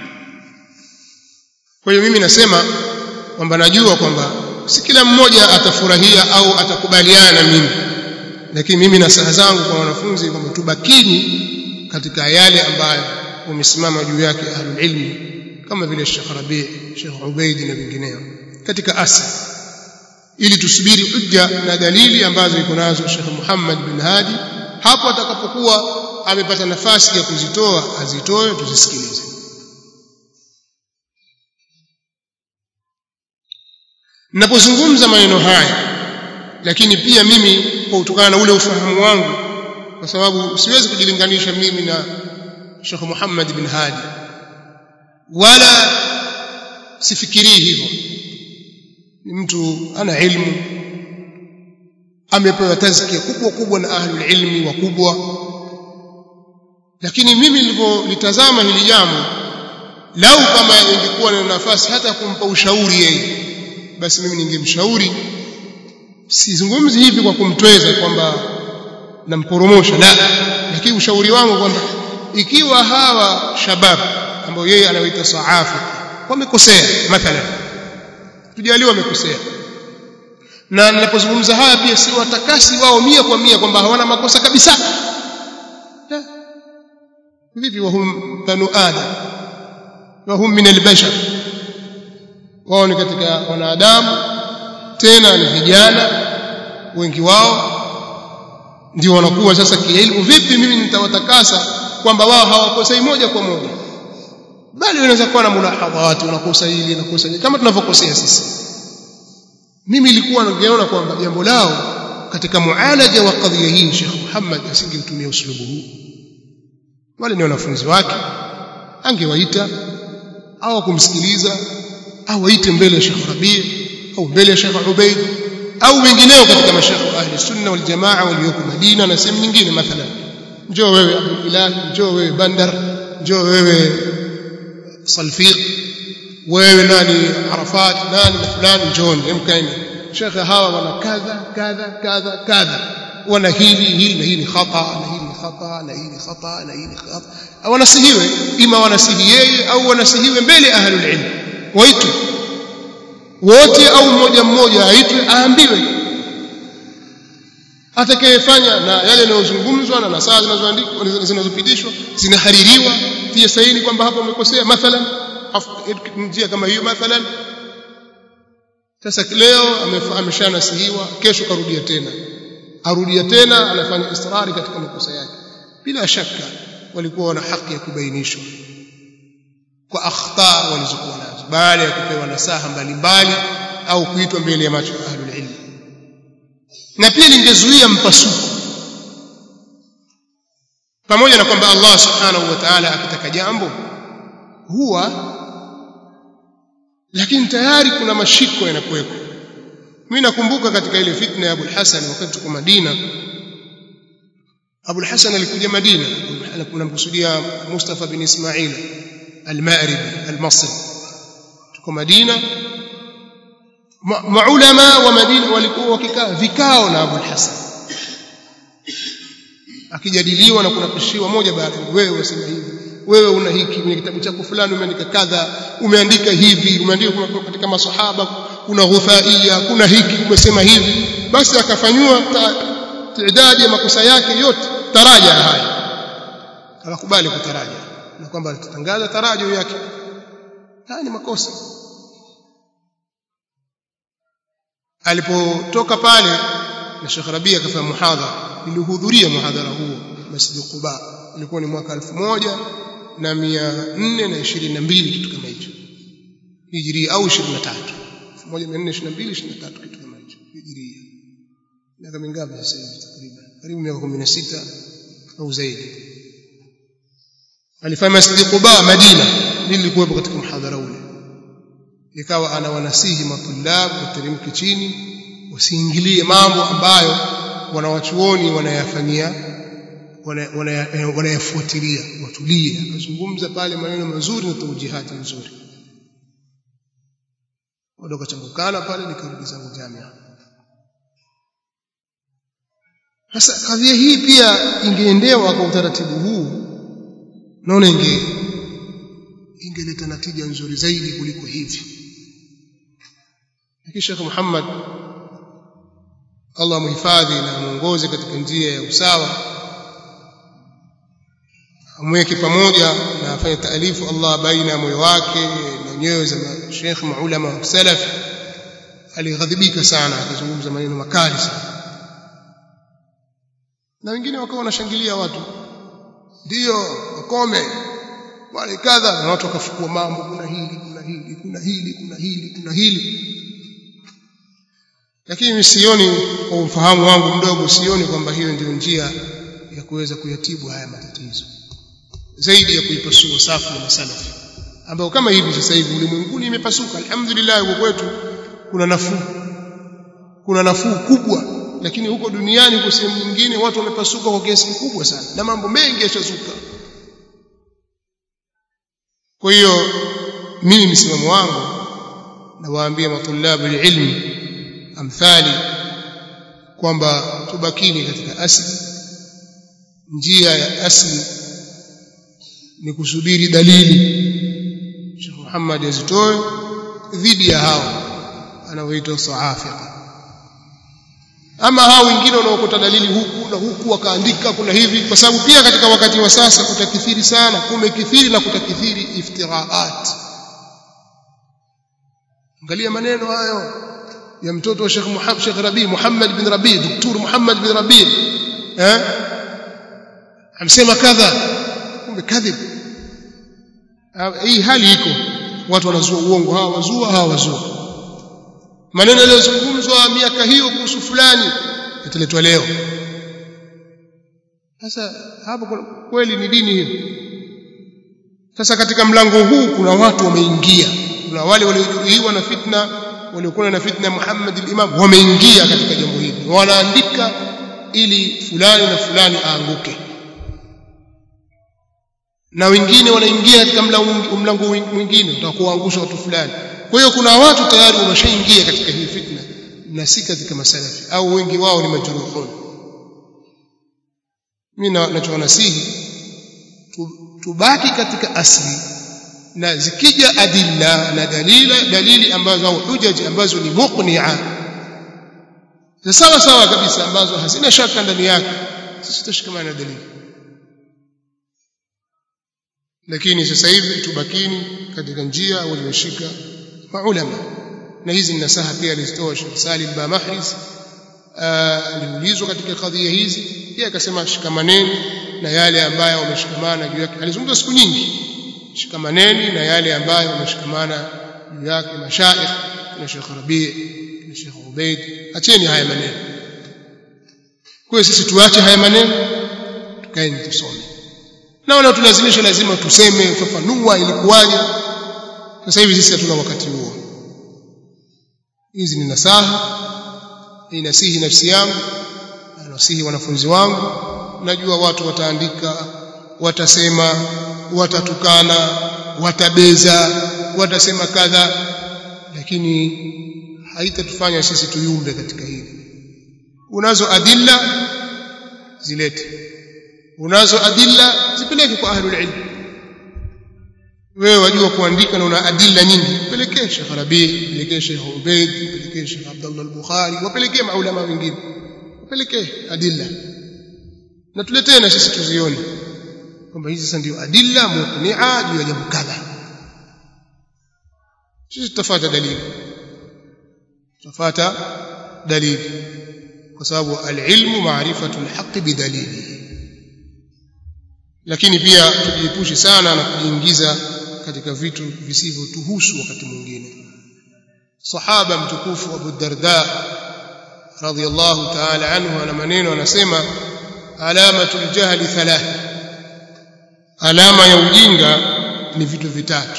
kwa hiyo mimi nasema kwamba najua kwamba si kila mmoja atafurahia au atakubaliana na mimi lakini mimi na saha zangu kwa wanafunzi kwamba tubakini katika yale ambayo wamesimama juu yake ahlul ilmi kama vile Sheikh Rabi Sheikh Ubaid na vingineo katika asli ili tusubiri hujja na dalili ambazo iko nazo Sheikh Muhammad bin Hadi hapo atakapokuwa amepata nafasi ya kuzitoa azitoe tuzisikilize ninapozungumza maneno haya lakini pia mimi kwa kutokana na ule ufahamu wangu kwa sababu siwezi kujilinganisha mimi na Sheikh Muhammad bin Hadi wala sifikirii hivyo ni mtu ana ilmu amepewa tazkia kubwa kubwa na ahlul ilmi wakubwa lakini mimi nilivyolitazama hili jambo lau kama ingekuwa na nafasi hata kumpa ushauri yeye basi mimi ningemshauri sizungumzi hivi kwa kumtweza kwamba namporomosha la lakini ushauri wangu kwamba ikiwa hawa shabab ambao yeye anawaita saafi wamekosea mathalan tujaliwa wamekosea na ninapozungumza haya pia si watakasi wao mia kwa mia kwamba hawana makosa kabisa vipi wahum banu adam wahum min albashar wao ni katika wanadamu tena ni vijana wengi wao ndio wanakuwa sasa kielimu vipi mimi nitawatakasa kwamba wao hawakosei moja kwa moja bali wanaweza kuwa na mulahadhat unakosa hili unakosa hili kama tunavyokosea sisi mimi nilikuwa ningeona kwamba jambo lao katika mualaja wa kadhia hii Sheikh Muhammad asingemtumia uslubu huu wale ni wanafunzi wake angewaita au kumsikiliza au waite mbele ya Sheikh Rabi au mbele ya Sheikh Ubaid au wengineo katika mashekhe ahli sunna wal jamaa walioko Madina na sehemu nyingine mathalan njoo wewe Abdul Ilahi njoo wewe Bandar njoo wewe Salfiq wewe nani Arafat nani na fulani njooni mkaeni shekhe hawa wana kadha kadha kadha kadha wana hili hili na hii ni khata na hii ni khata na hii ni khata na hii ni khata wanasihiwe ima wanasihi yeye au wanasihiwe mbele ahlul ilm waitwe wote au mmoja mmoja aitwe aambiwe atakayefanya na yale yanayozungumzwa na nasaha zinazoandikwa zinazopitishwa zinahaririwa pia saini kwamba hapo umekosea mathalan njia kama hiyo mathalan sasa leo ameshanasihiwa kesho karudia tena arudia tena anafanya israri katika makosa yake bila shaka walikuwa wana haki ya kubainishwa kwa akhta walizokuwa nazo baada ya kupewa nasaha mbalimbali au kuitwa mbele ya macho ya ahlul ilm na pia lingezuia mpasuko pamoja na kwamba Allah subhanahu wa ta'ala akitaka jambo huwa lakini tayari kuna mashiko yanakuwepo mimi nakumbuka katika ile fitna ya Abu Hassan wakati tuko Madina Abu Hassan alikuja Madina kunamkusudia Mustafa bin Ismail al-Ma'ribi al-Masri tuko Madina maulama wa Madina walikuwa wakikaa vikao na Abu Hassan akijadiliwa na kunapishiwa moja baada wewe wasema hivi wewe una hiki kwenye kitabu chako fulani umeandika kadha umeandika hivi umeandika katika masahaba kuna ghuthaia kuna hiki umesema hivi basi akafanywa idadi ya makosa yake yote taraja haya akakubali kutaraja na kwamba atatangaza tarajo yake haya ni makosa alipotoka pale na Sheikh Rabia akafanya muhadhara nilihudhuria muhadhara huo Masjid Quba ilikuwa ni mwaka 1422 kitu kama hicho Hijria au 23 1422 23 kitu kama hicho Hijria miaka mingapi sasa hivi takriban karibu miaka 16 au zaidi alifanya Masjid Quba Madina nilikuwepo katika muhadhara ule ikawa anawanasihi matulab wateremke chini wasiingilie mambo ambayo wanawachuoni wanayafanyia wanayafuatilia watulie akazungumza pale maneno mazuri na taujihati nzuri bado kachambukana pale nikarudi zangu jamia sasa kadhia hii pia ingeendewa kwa utaratibu huu naona inge ingeleta natija nzuri zaidi kuliko hivi lakini Sheikh Muhammad Allah muhifadhi na muongoze katika njia ya usawa amweke pamoja na afanye taalifu Allah baina ya moyo wake na nyoyo za Sheikh maulama wa salaf alighadhibika sana akazungumza maneno makali sana na wengine wakawa wanashangilia watu ndio wakome wale kadha na watu wakafukua mambo kuna hili kuna hili kuna hili kuna hili kuna hili lakini sioni kwa ufahamu wangu mdogo sioni kwamba hiyo ndio njia ya kuweza kuyatibu haya matatizo zaidi ya kuipasua safu ya masalafi ambao kama hivi sasa hivi ulimwenguni imepasuka alhamdulillah huko kwetu kuna nafuu kuna nafuu kubwa lakini huko duniani huko sehemu nyingine watu wamepasuka kwa kiasi kikubwa sana na mambo mengi yashazuka kwa hiyo mimi msimamo wangu nawaambia matulabu ilmi amthali kwamba tubakini katika asli njia ya asli ni kusubiri dalili Sheikh Muhammad azitoe dhidi ya hao anaoitwa saafika ama hao wengine wanaokota dalili huku na huku wakaandika kuna hivi kwa sababu pia katika wakati wa sasa kutakithiri sana kumekithiri na kutakithiri iftiraat angalia maneno hayo ya mtoto wa Sheikh Muhammad Sheikh Rabi Muhammad bin Rabi Dr. Muhammad bin Rabi eh amsema kadha kumbe kadhib hii hali iko watu wanazua uongo hawa wazua hawa wazua maneno yaliyozungumzwa miaka hiyo kuhusu fulani yataletwa leo sasa hapo kweli ni dini hiyo sasa katika mlango huu kuna watu wameingia kuna wale waliojeruhiwa na fitna waliokuwa na fitna Muhammad al-Imam wameingia katika jambo hili wanaandika ili fulani na fulani aanguke na wengine wanaingia katika mlango mwingine utakuangusha watu fulani kwa hiyo kuna watu tayari wameshaingia katika hii fitna na si katika masalafi au wengi wao ni majruhun mimi nachowanasihi tubaki katika asli na zikija adilla na dalila dalili ambazo au hujaji ambazo ni muqni'a za sawa sawa kabisa ambazo hazina shaka ndani yake sisi tutashikamana na dalili lakini sasa hivi tubakini katika njia walioshika maulama na hizi ni nasaha pia alizitoa Sheikh Salim Bamahris aliulizwa katika kadhia hizi yeye akasema shikamaneni na yale ambayo wameshikamana juu yake alizungumza siku nyingi shikamaneni na yale ambayo wameshikamana juu yake mashaikh na Sheikh Rabi na Sheikh Ubaid acheni haya maneno kwa sisi tuache haya maneno tukaeni tusome na wala tulazimisha lazima tuseme ufafanua ilikuwaje sasa hivi sisi hatuna wakati huo hizi ni nasaha inasihi nafsi yangu na nasihi wanafunzi wangu najua watu wataandika watasema watatukana watabeza watasema kadha lakini haitatufanya sisi tuyumbe katika hili unazo adilla zilete unazo adilla zipeleke kwa ahlul ilm wewe wajua kuandika na una adilla nyingi pelekee Sheikh Rabi pelekee Sheikh Ubaid pelekee Sheikh Abdullah al-Bukhari wapelekee maulama wengine wapelekee adilla na tuletee na sisi tuzione kwamba hizi sasa ndio adilla muqni'a juu ya jambo kadha sisi tutafuata dalili tutafuata dalili kwa sababu al-ilmu ma'rifatu al-haqq bidalilihi lakini pia tujiepushe sana na kujiingiza katika vitu visivyotuhusu wakati mwingine sahaba mtukufu Abu Darda radhiyallahu ta'ala anhu ana maneno anasema alamatul jahli thalath alama ya ujinga ni vitu vitatu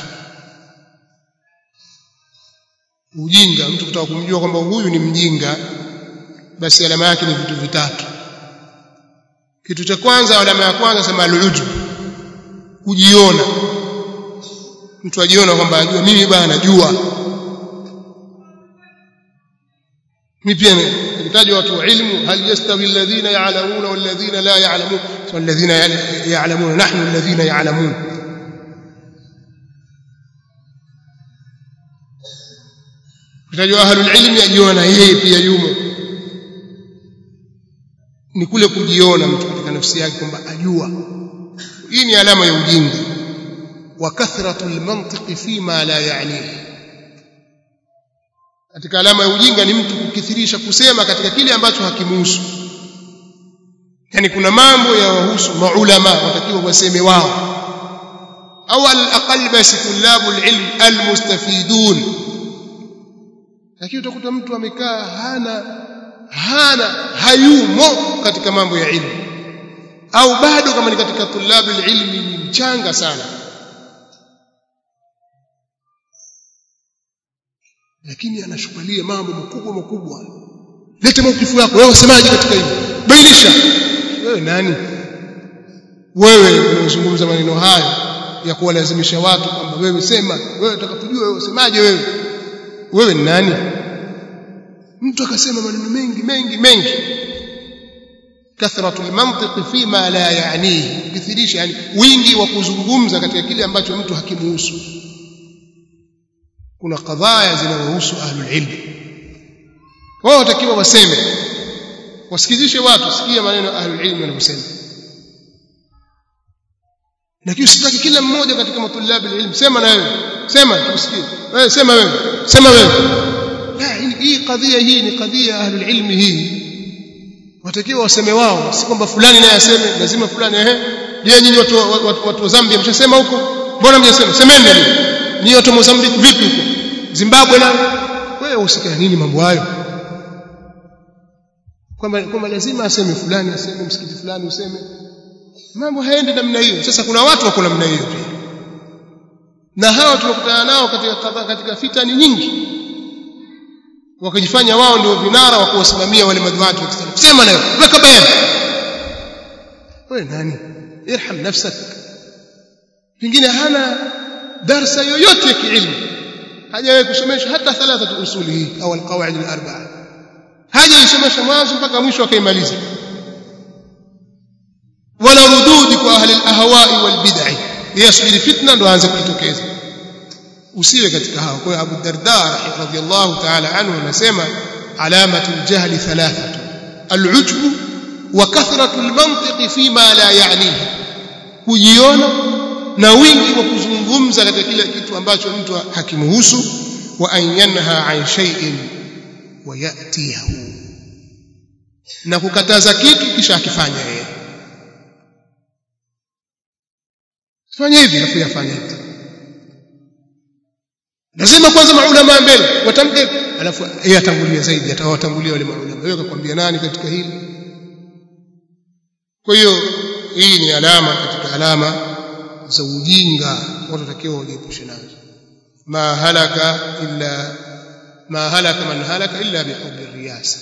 ujinga mtu kutaka kumjua kwamba huyu ni mjinga basi alama yake ni vitu vitatu kitu cha kwanza alama ya kwanza sema al-ujub kujiona mtu ajiona kwamba ajua mimi bana najua mimi pia nitajwa watu wa ilmu hal yastawi alladhina ya'lamuna walladhina la ya'lamun walladhina ya'lamuna nahnu alladhina ya'lamun kutajwa ahlul ilmi ajiona yeye pia yumo ni kule kujiona mtu katika nafsi yake kwamba ajua hii ni alama ya ujinga wa kathratu almantiqi fima la ya'nihi katika alama ya ujinga ni mtu kukithirisha kusema katika kile ambacho hakimuhusu yani kuna mambo ya wahusu maulama watakiwa waseme wao au al-aqall basi tulabu al-ilm al-mustafidun lakini utakuta mtu amekaa hana hana hayumo katika mambo ya ilmu au bado kama ni katika tulabu ilmi ni mchanga sana lakini anashukulia mambo makubwa makubwa leta maukifu yako wewe usemaje katika hili bainisha wewe nani wewe unazungumza maneno hayo ya kuwalazimisha watu kwamba wewe sema wewe utakapojua wewe usemaje wewe wewe ni nani mtu akasema maneno mengi mengi mengi kathratu almantiq fima la yaanihi kithirisha yani wingi wa kuzungumza katika kile ambacho mtu hakimuhusu kuna kadhaya zinazohusu ahlul ilm wao watakiwa waseme wasikizishe watu sikia maneno ya ahlul ilm wanavyosema lakini usitaki kila mmoja katika matulabi ilm sema na wewe sema tusikie wewe sema wewe sema wewe la hii kadhia hii ni kadhia ahlul ilm hii watakiwa waseme wao si kwamba fulani naye aseme lazima fulani ehe je nyinyi watu watu, watu wa Zambia mshasema huko mbona mjasema semeni ni watu wa Mozambique vipi huko Zimbabwe na wewe usikia nini mambo hayo kwamba kwamba lazima aseme fulani aseme msikiti fulani useme mambo haendi namna hiyo sasa kuna watu wako namna hiyo pia na hawa tunakutana nao katika katika fitani nyingi wakajifanya wao ndio vinara wa kuwasimamia wale madhuati wa Kiislamu sema nayo weka bayana wewe nani irham nafsak pengine hana darsa yoyote ya kiilmu hajawahi kusomesha hata thalathatu usuli hii au alqawaid alarba'a hajaisomesha mwanzo mpaka mwisho akaimaliza wala rududi kwa ahli alahwa'i walbid'i yasubiri fitna ndo aanze kujitokeza usiwe katika hao kwa hiyo Abu Darda radhiyallahu ta'ala anhu anasema alamatu aljahli thalathatu alujbu wa kathratu almantiq fima la ya'nihi kujiona na wingi wa kuzungumza katika kile kitu ambacho mtu hakimuhusu wa an yanha an shay'in wa yatihu na kukataza kitu kisha akifanya yeye fanya hivi alafu yafanya hivi lazima kwanza maulama mbele watamke alafu yeye atangulia zaidi atawatangulia wale maulama wewe kakwambia nani katika hili kwa hiyo hii ni alama katika alama za ujinga watu watakiwa wajiepushe nazo ma halaka illa ma halaka man halaka illa bihubbi riyasa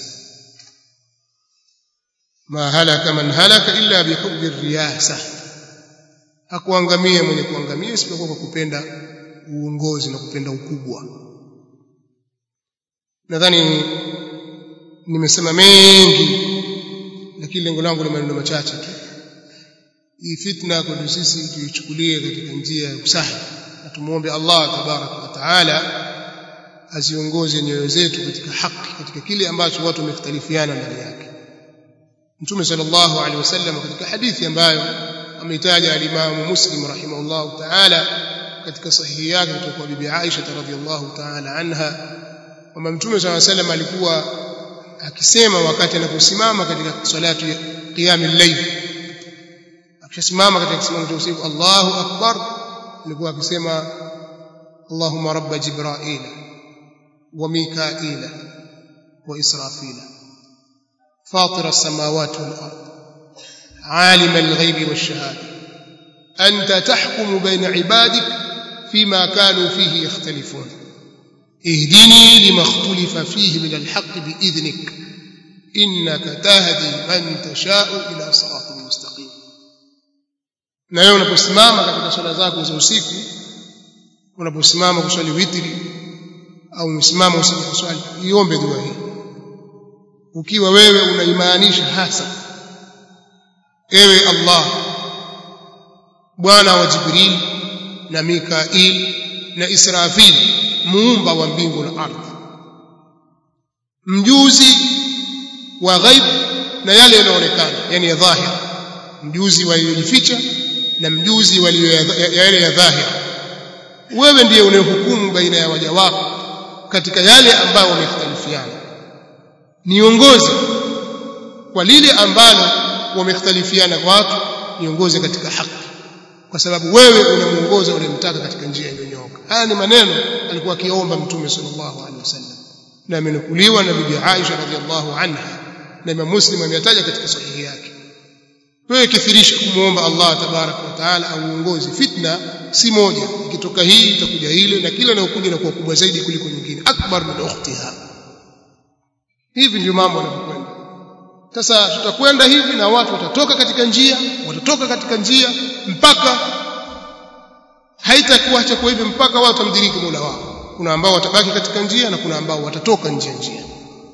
ma halaka man halaka illa bihubbi riyasa hakuangamia mwenye kuangamia isipokuwa kwa kupenda uongozi na kupenda ukubwa nadhani nimesema mengi lakini lengo langu ni maneno machache tu hii fitna kwetu sisi tuichukulie katika njia ya usahi na tumuombe Allah tabaraka wa taala aziongoze nyoyo zetu katika haki katika kile ambacho watu wamekhtalifiana ndani yake Mtume sallallahu alaihi wasallam katika hadithi ambayo ameitaja al-Imam Muslim rahimahullah taala katika sahihi yake kutoka kwa bibi Aisha radhiyallahu taala anha kwamba Mtume sallallahu alaihi wasallam alikuwa akisema wakati anaposimama katika salatu ya qiyamul layl akishasimama katika kisimamo cha usiku Allahu akbar alikuwa akisema Allahumma rabb jibril wa mikail wa israfil فاطر السماوات والارض عالم الغيب والشهاده انت تحكم بين عبادك فيما كانوا فيه يختلفون اهدني لما اختلف فيه من الحق باذنك انك تهدي من تشاء الى صراط مستقيم na wewe unaposimama katika swala zako za usiku unaposimama kuswali witri au umesimama usiku kuswali iombe dua hii ukiwa wewe unaimaanisha hasa ewe Allah bwana wa Jibril na Mikail na Israfil muumba wa mbingu na ardhi mjuzi wa ghaib na yale yanayoonekana yani ya dhahir mjuzi waliojificha na mjuzi wa yale ya dhahir wewe ndiye unayehukumu baina ya waja wako katika yale ambayo wamekhtalifiana niongoze kwa lile ambalo wamekhtalifiana kwa watu niongoze katika haki kwa sababu wewe unamuongoza unayemtaka katika njia iliyonyooka haya ni maneno alikuwa akiomba mtume sallallahu alaihi wasallam na amenukuliwa na bibi Aisha radhiallahu anha na Imam Muslim ameyataja katika sahihi yake wewe kithirisha kumuomba Allah tabaraka wa taala auongoze fitna si moja ikitoka hii itakuja ile na kila inayokuja inakuwa kubwa zaidi kuliko nyingine akbar min ukhtiha hivi ndio mambo yanavyokwenda sasa tutakwenda hivi na watu watatoka katika njia watatoka katika njia mpaka haitakuwa cha kwa hivi mpaka watu wamdiriki Mola wao kuna ambao watabaki katika njia na kuna ambao watatoka nje ya njia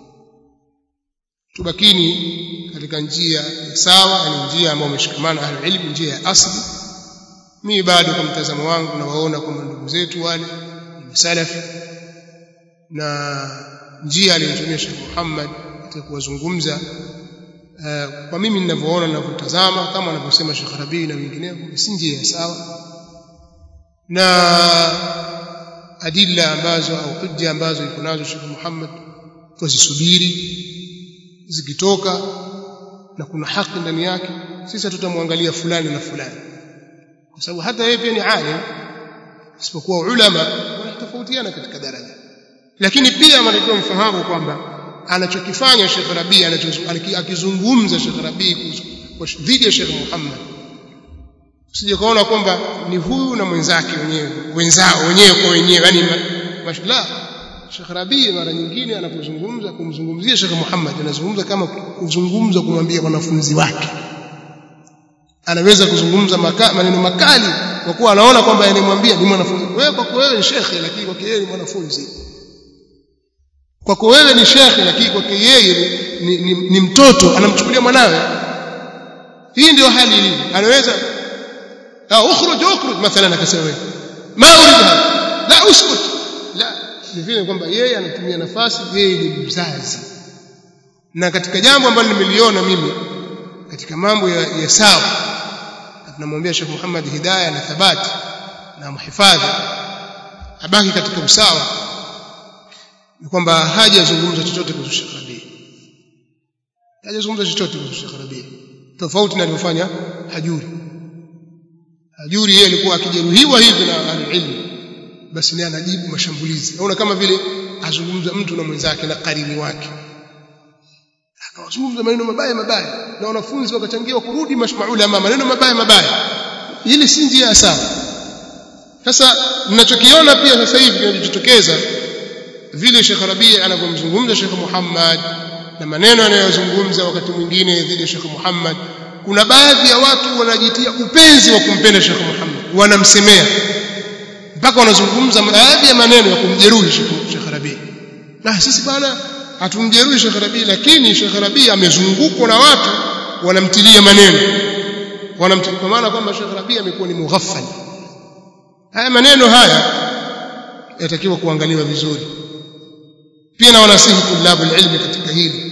tubakini katika njia ya sawa ni njia ambayo umeshikamana ahlul ilm njia ya asli mimi bado kwa mtazamo wangu nawaona kwamba ndugu zetu wale ni salafi na njia aliyotumia Sheikh Muhammad katika kuwazungumza uh, kwa mimi ninavyoona ninavyotazama kama anavyosema Sheikh Rabii na wengineo si njia ya sawa na adilla ambazo au hujja ambazo iko nazo Sheikh Muhammad tuzisubiri zikitoka na kuna haki ndani yake sisi hatutamwangalia fulani na fulani kwa sababu hata yeye pia ni alim isipokuwa ulama wanatofautiana katika daraja lakini pia mnatakiwa mfahamu kwamba anachokifanya Sheikh Rabi akizungumza Sheikh Rabi dhidi ya Sheikh Muhammad usije kaona kwamba ni huyu na mwenzake wenyewe wenzao wenyewe kwa wenyewe yani mashallah Sheikh Rabi mara nyingine anapozungumza kumzungumzia Sheikh Muhammad anazungumza kama kuzungumza kumwambia wanafunzi wake anaweza kuzungumza maka, maneno makali kwa kuwa anaona kwamba anayemwambia ni mwanafunzi wewe kwako wewe ni shekhe lakini kwake yeye ni mwanafunzi kwako wewe ni shekhe lakini kwake yeye ni, ni, ni, ni mtoto anamchukulia mwanawe hii ndio hali ilivyo anaweza ah ukhruj ukhruj mathalan akasema wewe ma urid la uskut la vile kwamba yeye anatumia nafasi yeye ni mzazi na katika jambo ambalo nimeliona mimi katika mambo ya, ya sawa tunamwambia Sheikh Muhammad Hidayah na thabati na mhifadhi abaki katika usawa ni kwamba hajazungumza chochote kuhusu Sheikh Rabi hajazungumza chochote kuhusu Sheikh Rabi tofauti na alivyofanya Hajuri Hajuri yeye alikuwa akijeruhiwa hivi na ahlulilm basi naye anajibu mashambulizi naona kama vile azungumza mtu na mwenzake na karini wake akawazungumza maneno mabaya mabaya na wanafunzi wakachangiwa kurudi mashmaulama maneno mabaya mabaya hili si njia sawa sasa mnachokiona pia sasa hivi kinachotokeza vile Sheikh Rabi anavyomzungumza Sheikh Muhammad na maneno anayozungumza wakati mwingine dhidi ya Sheikh Muhammad kuna baadhi ya watu wanajitia upenzi wa kumpenda Sheikh Muhammad wanamsemea mpaka wanazungumza baadhi ya maneno ya kumjeruhi Sheikh Rabi na sisi bwana hatumjeruhi Sheikh Rabi lakini Sheikh Rabi amezungukwa na watu wanamtilia maneno wanamtilia kwa maana kwamba Sheikh Rabi amekuwa ni mughaffal haya maneno haya yatakiwa kuangaliwa vizuri pia na wanasihi tulabu ilmi katika hili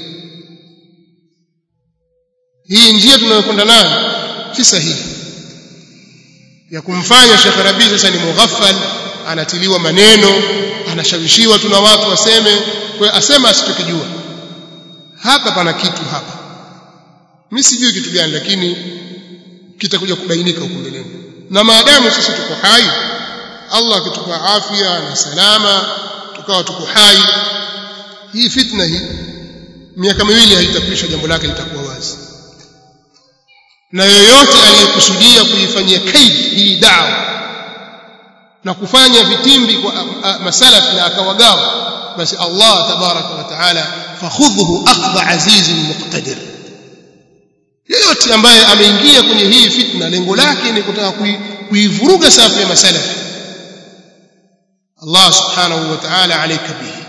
hii njia tunayokwenda nayo si sahihi ya kumfanya Sheikh Rabi sasa ni mughaffal anatiliwa maneno anashawishiwa tuna watu waseme kwa asema asichokijua hapa pana kitu hapa mimi sijui kitu gani lakini kitakuja kubainika huko mbeleni na maadamu sisi tuko hai Allah akitupa afya na salama tukawa tuko hai hii fitna hii miaka miwili haitakwisha jambo lake litakuwa wazi na yoyote aliyekusudia kuifanyia kaid hii dawa na kufanya vitimbi kwa masalaf na akawagawa basi Allah tabaraka wa taala fakhudhuhu akhdha azizin muqtadir yoyote ambaye ameingia kwenye hii fitna lengo lake ni kutaka kuivuruga safu ya masalaf Allah subhanahu wa ta'ala alayka bihi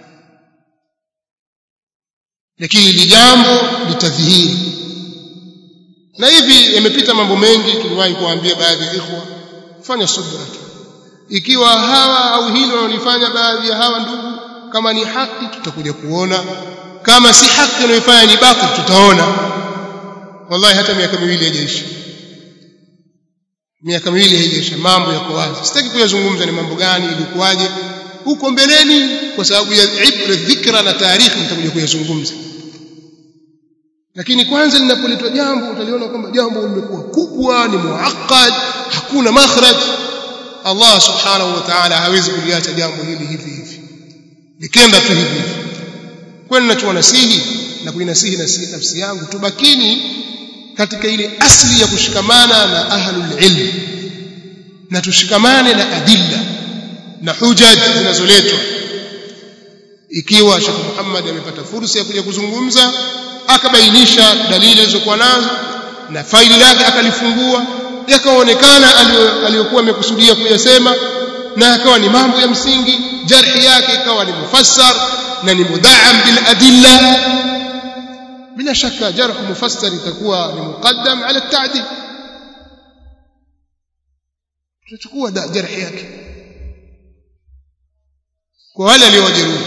lakini hili jambo litadhihiri na hivi yamepita mambo mengi tuliwahi kuambia baadhi ya ikhwa fanya subra tu ikiwa hawa au hilo wanalifanya baadhi ya hawa ndugu kama ni haki tutakuja kuona kama si haki wanayofanya ni batil tutaona wallahi hata miaka miwili haijaisha miaka miwili haijaisha mambo yako wazi sitaki kuyazungumza ni mambo gani ilikuwaje huko mbeleni kwa sababu ya ibra dhikra na taarikhi nitakuja kuyazungumza lakini kwanza linapoletwa jambo utaliona kwamba jambo limekuwa kubwa ni muaqqad hakuna makhraj Allah subhanahu wa ta'ala hawezi kuliacha jambo hili hivi hivi likenda tu hivi hivi kwani ninachowasihi na kuinasihi nafsi yangu tubakini katika ile asli ya kushikamana na ahlul ilm na tushikamane na adilla na hujaj zinazoletwa ikiwa Sheikh Muhammad amepata fursa ya kuja kuzungumza akabainisha dalili alizokuwa nazo na faili lake akalifungua yakaonekana aliyokuwa amekusudia kuyasema na akawa ni mambo ya msingi jarhi yake ikawa ni mufassar na ni mudaam bil adilla bila shaka jarh mufassar itakuwa ni muqaddam ala ta'dil tutachukua jarhi yake kwa wale aliowajeruhi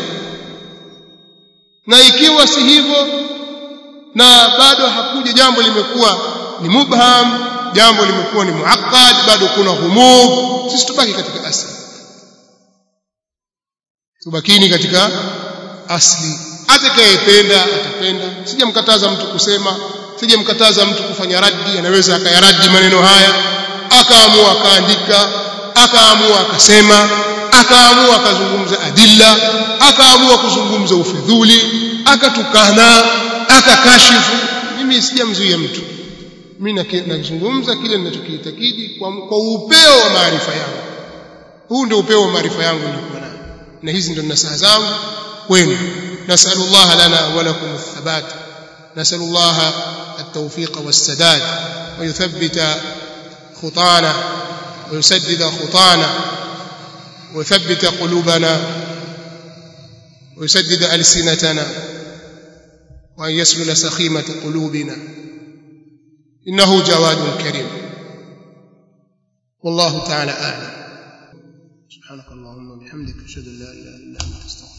na ikiwa si hivyo na bado hakuja jambo limekuwa ni mubham jambo limekuwa ni muaqqad bado kuna humub sisi tubaki katika asli tubakini katika asli atakayependa atapenda sijamkataza mtu kusema sijamkataza mtu kufanya raddi anaweza akayaradi maneno haya akaamua akaandika akaamua akasema akaamua akazungumza adilla akaamua kuzungumza ufidhuli akatukana akakashifu mimi sijamzuia mtu mimi nazungumza kile ninachokiitakidi kwa, kwa upeo wa maarifa yangu huu ndio upeo wa maarifa yangu nilikuwa nayo na hizi ndio nasaha zangu kwenu nasalullah lana wa lakum athabat nasalullah التوفيق والسداد ويثبت خطانا ويسدد خطانا ويثبت قلوبنا ويسدد ألسنتنا وأن يسلل سخيمة قلوبنا إنه جواد كريم والله تعالى أعلم subhanakallahumma bihamdika ashhadu an la ilaha illa anta astaghfiruka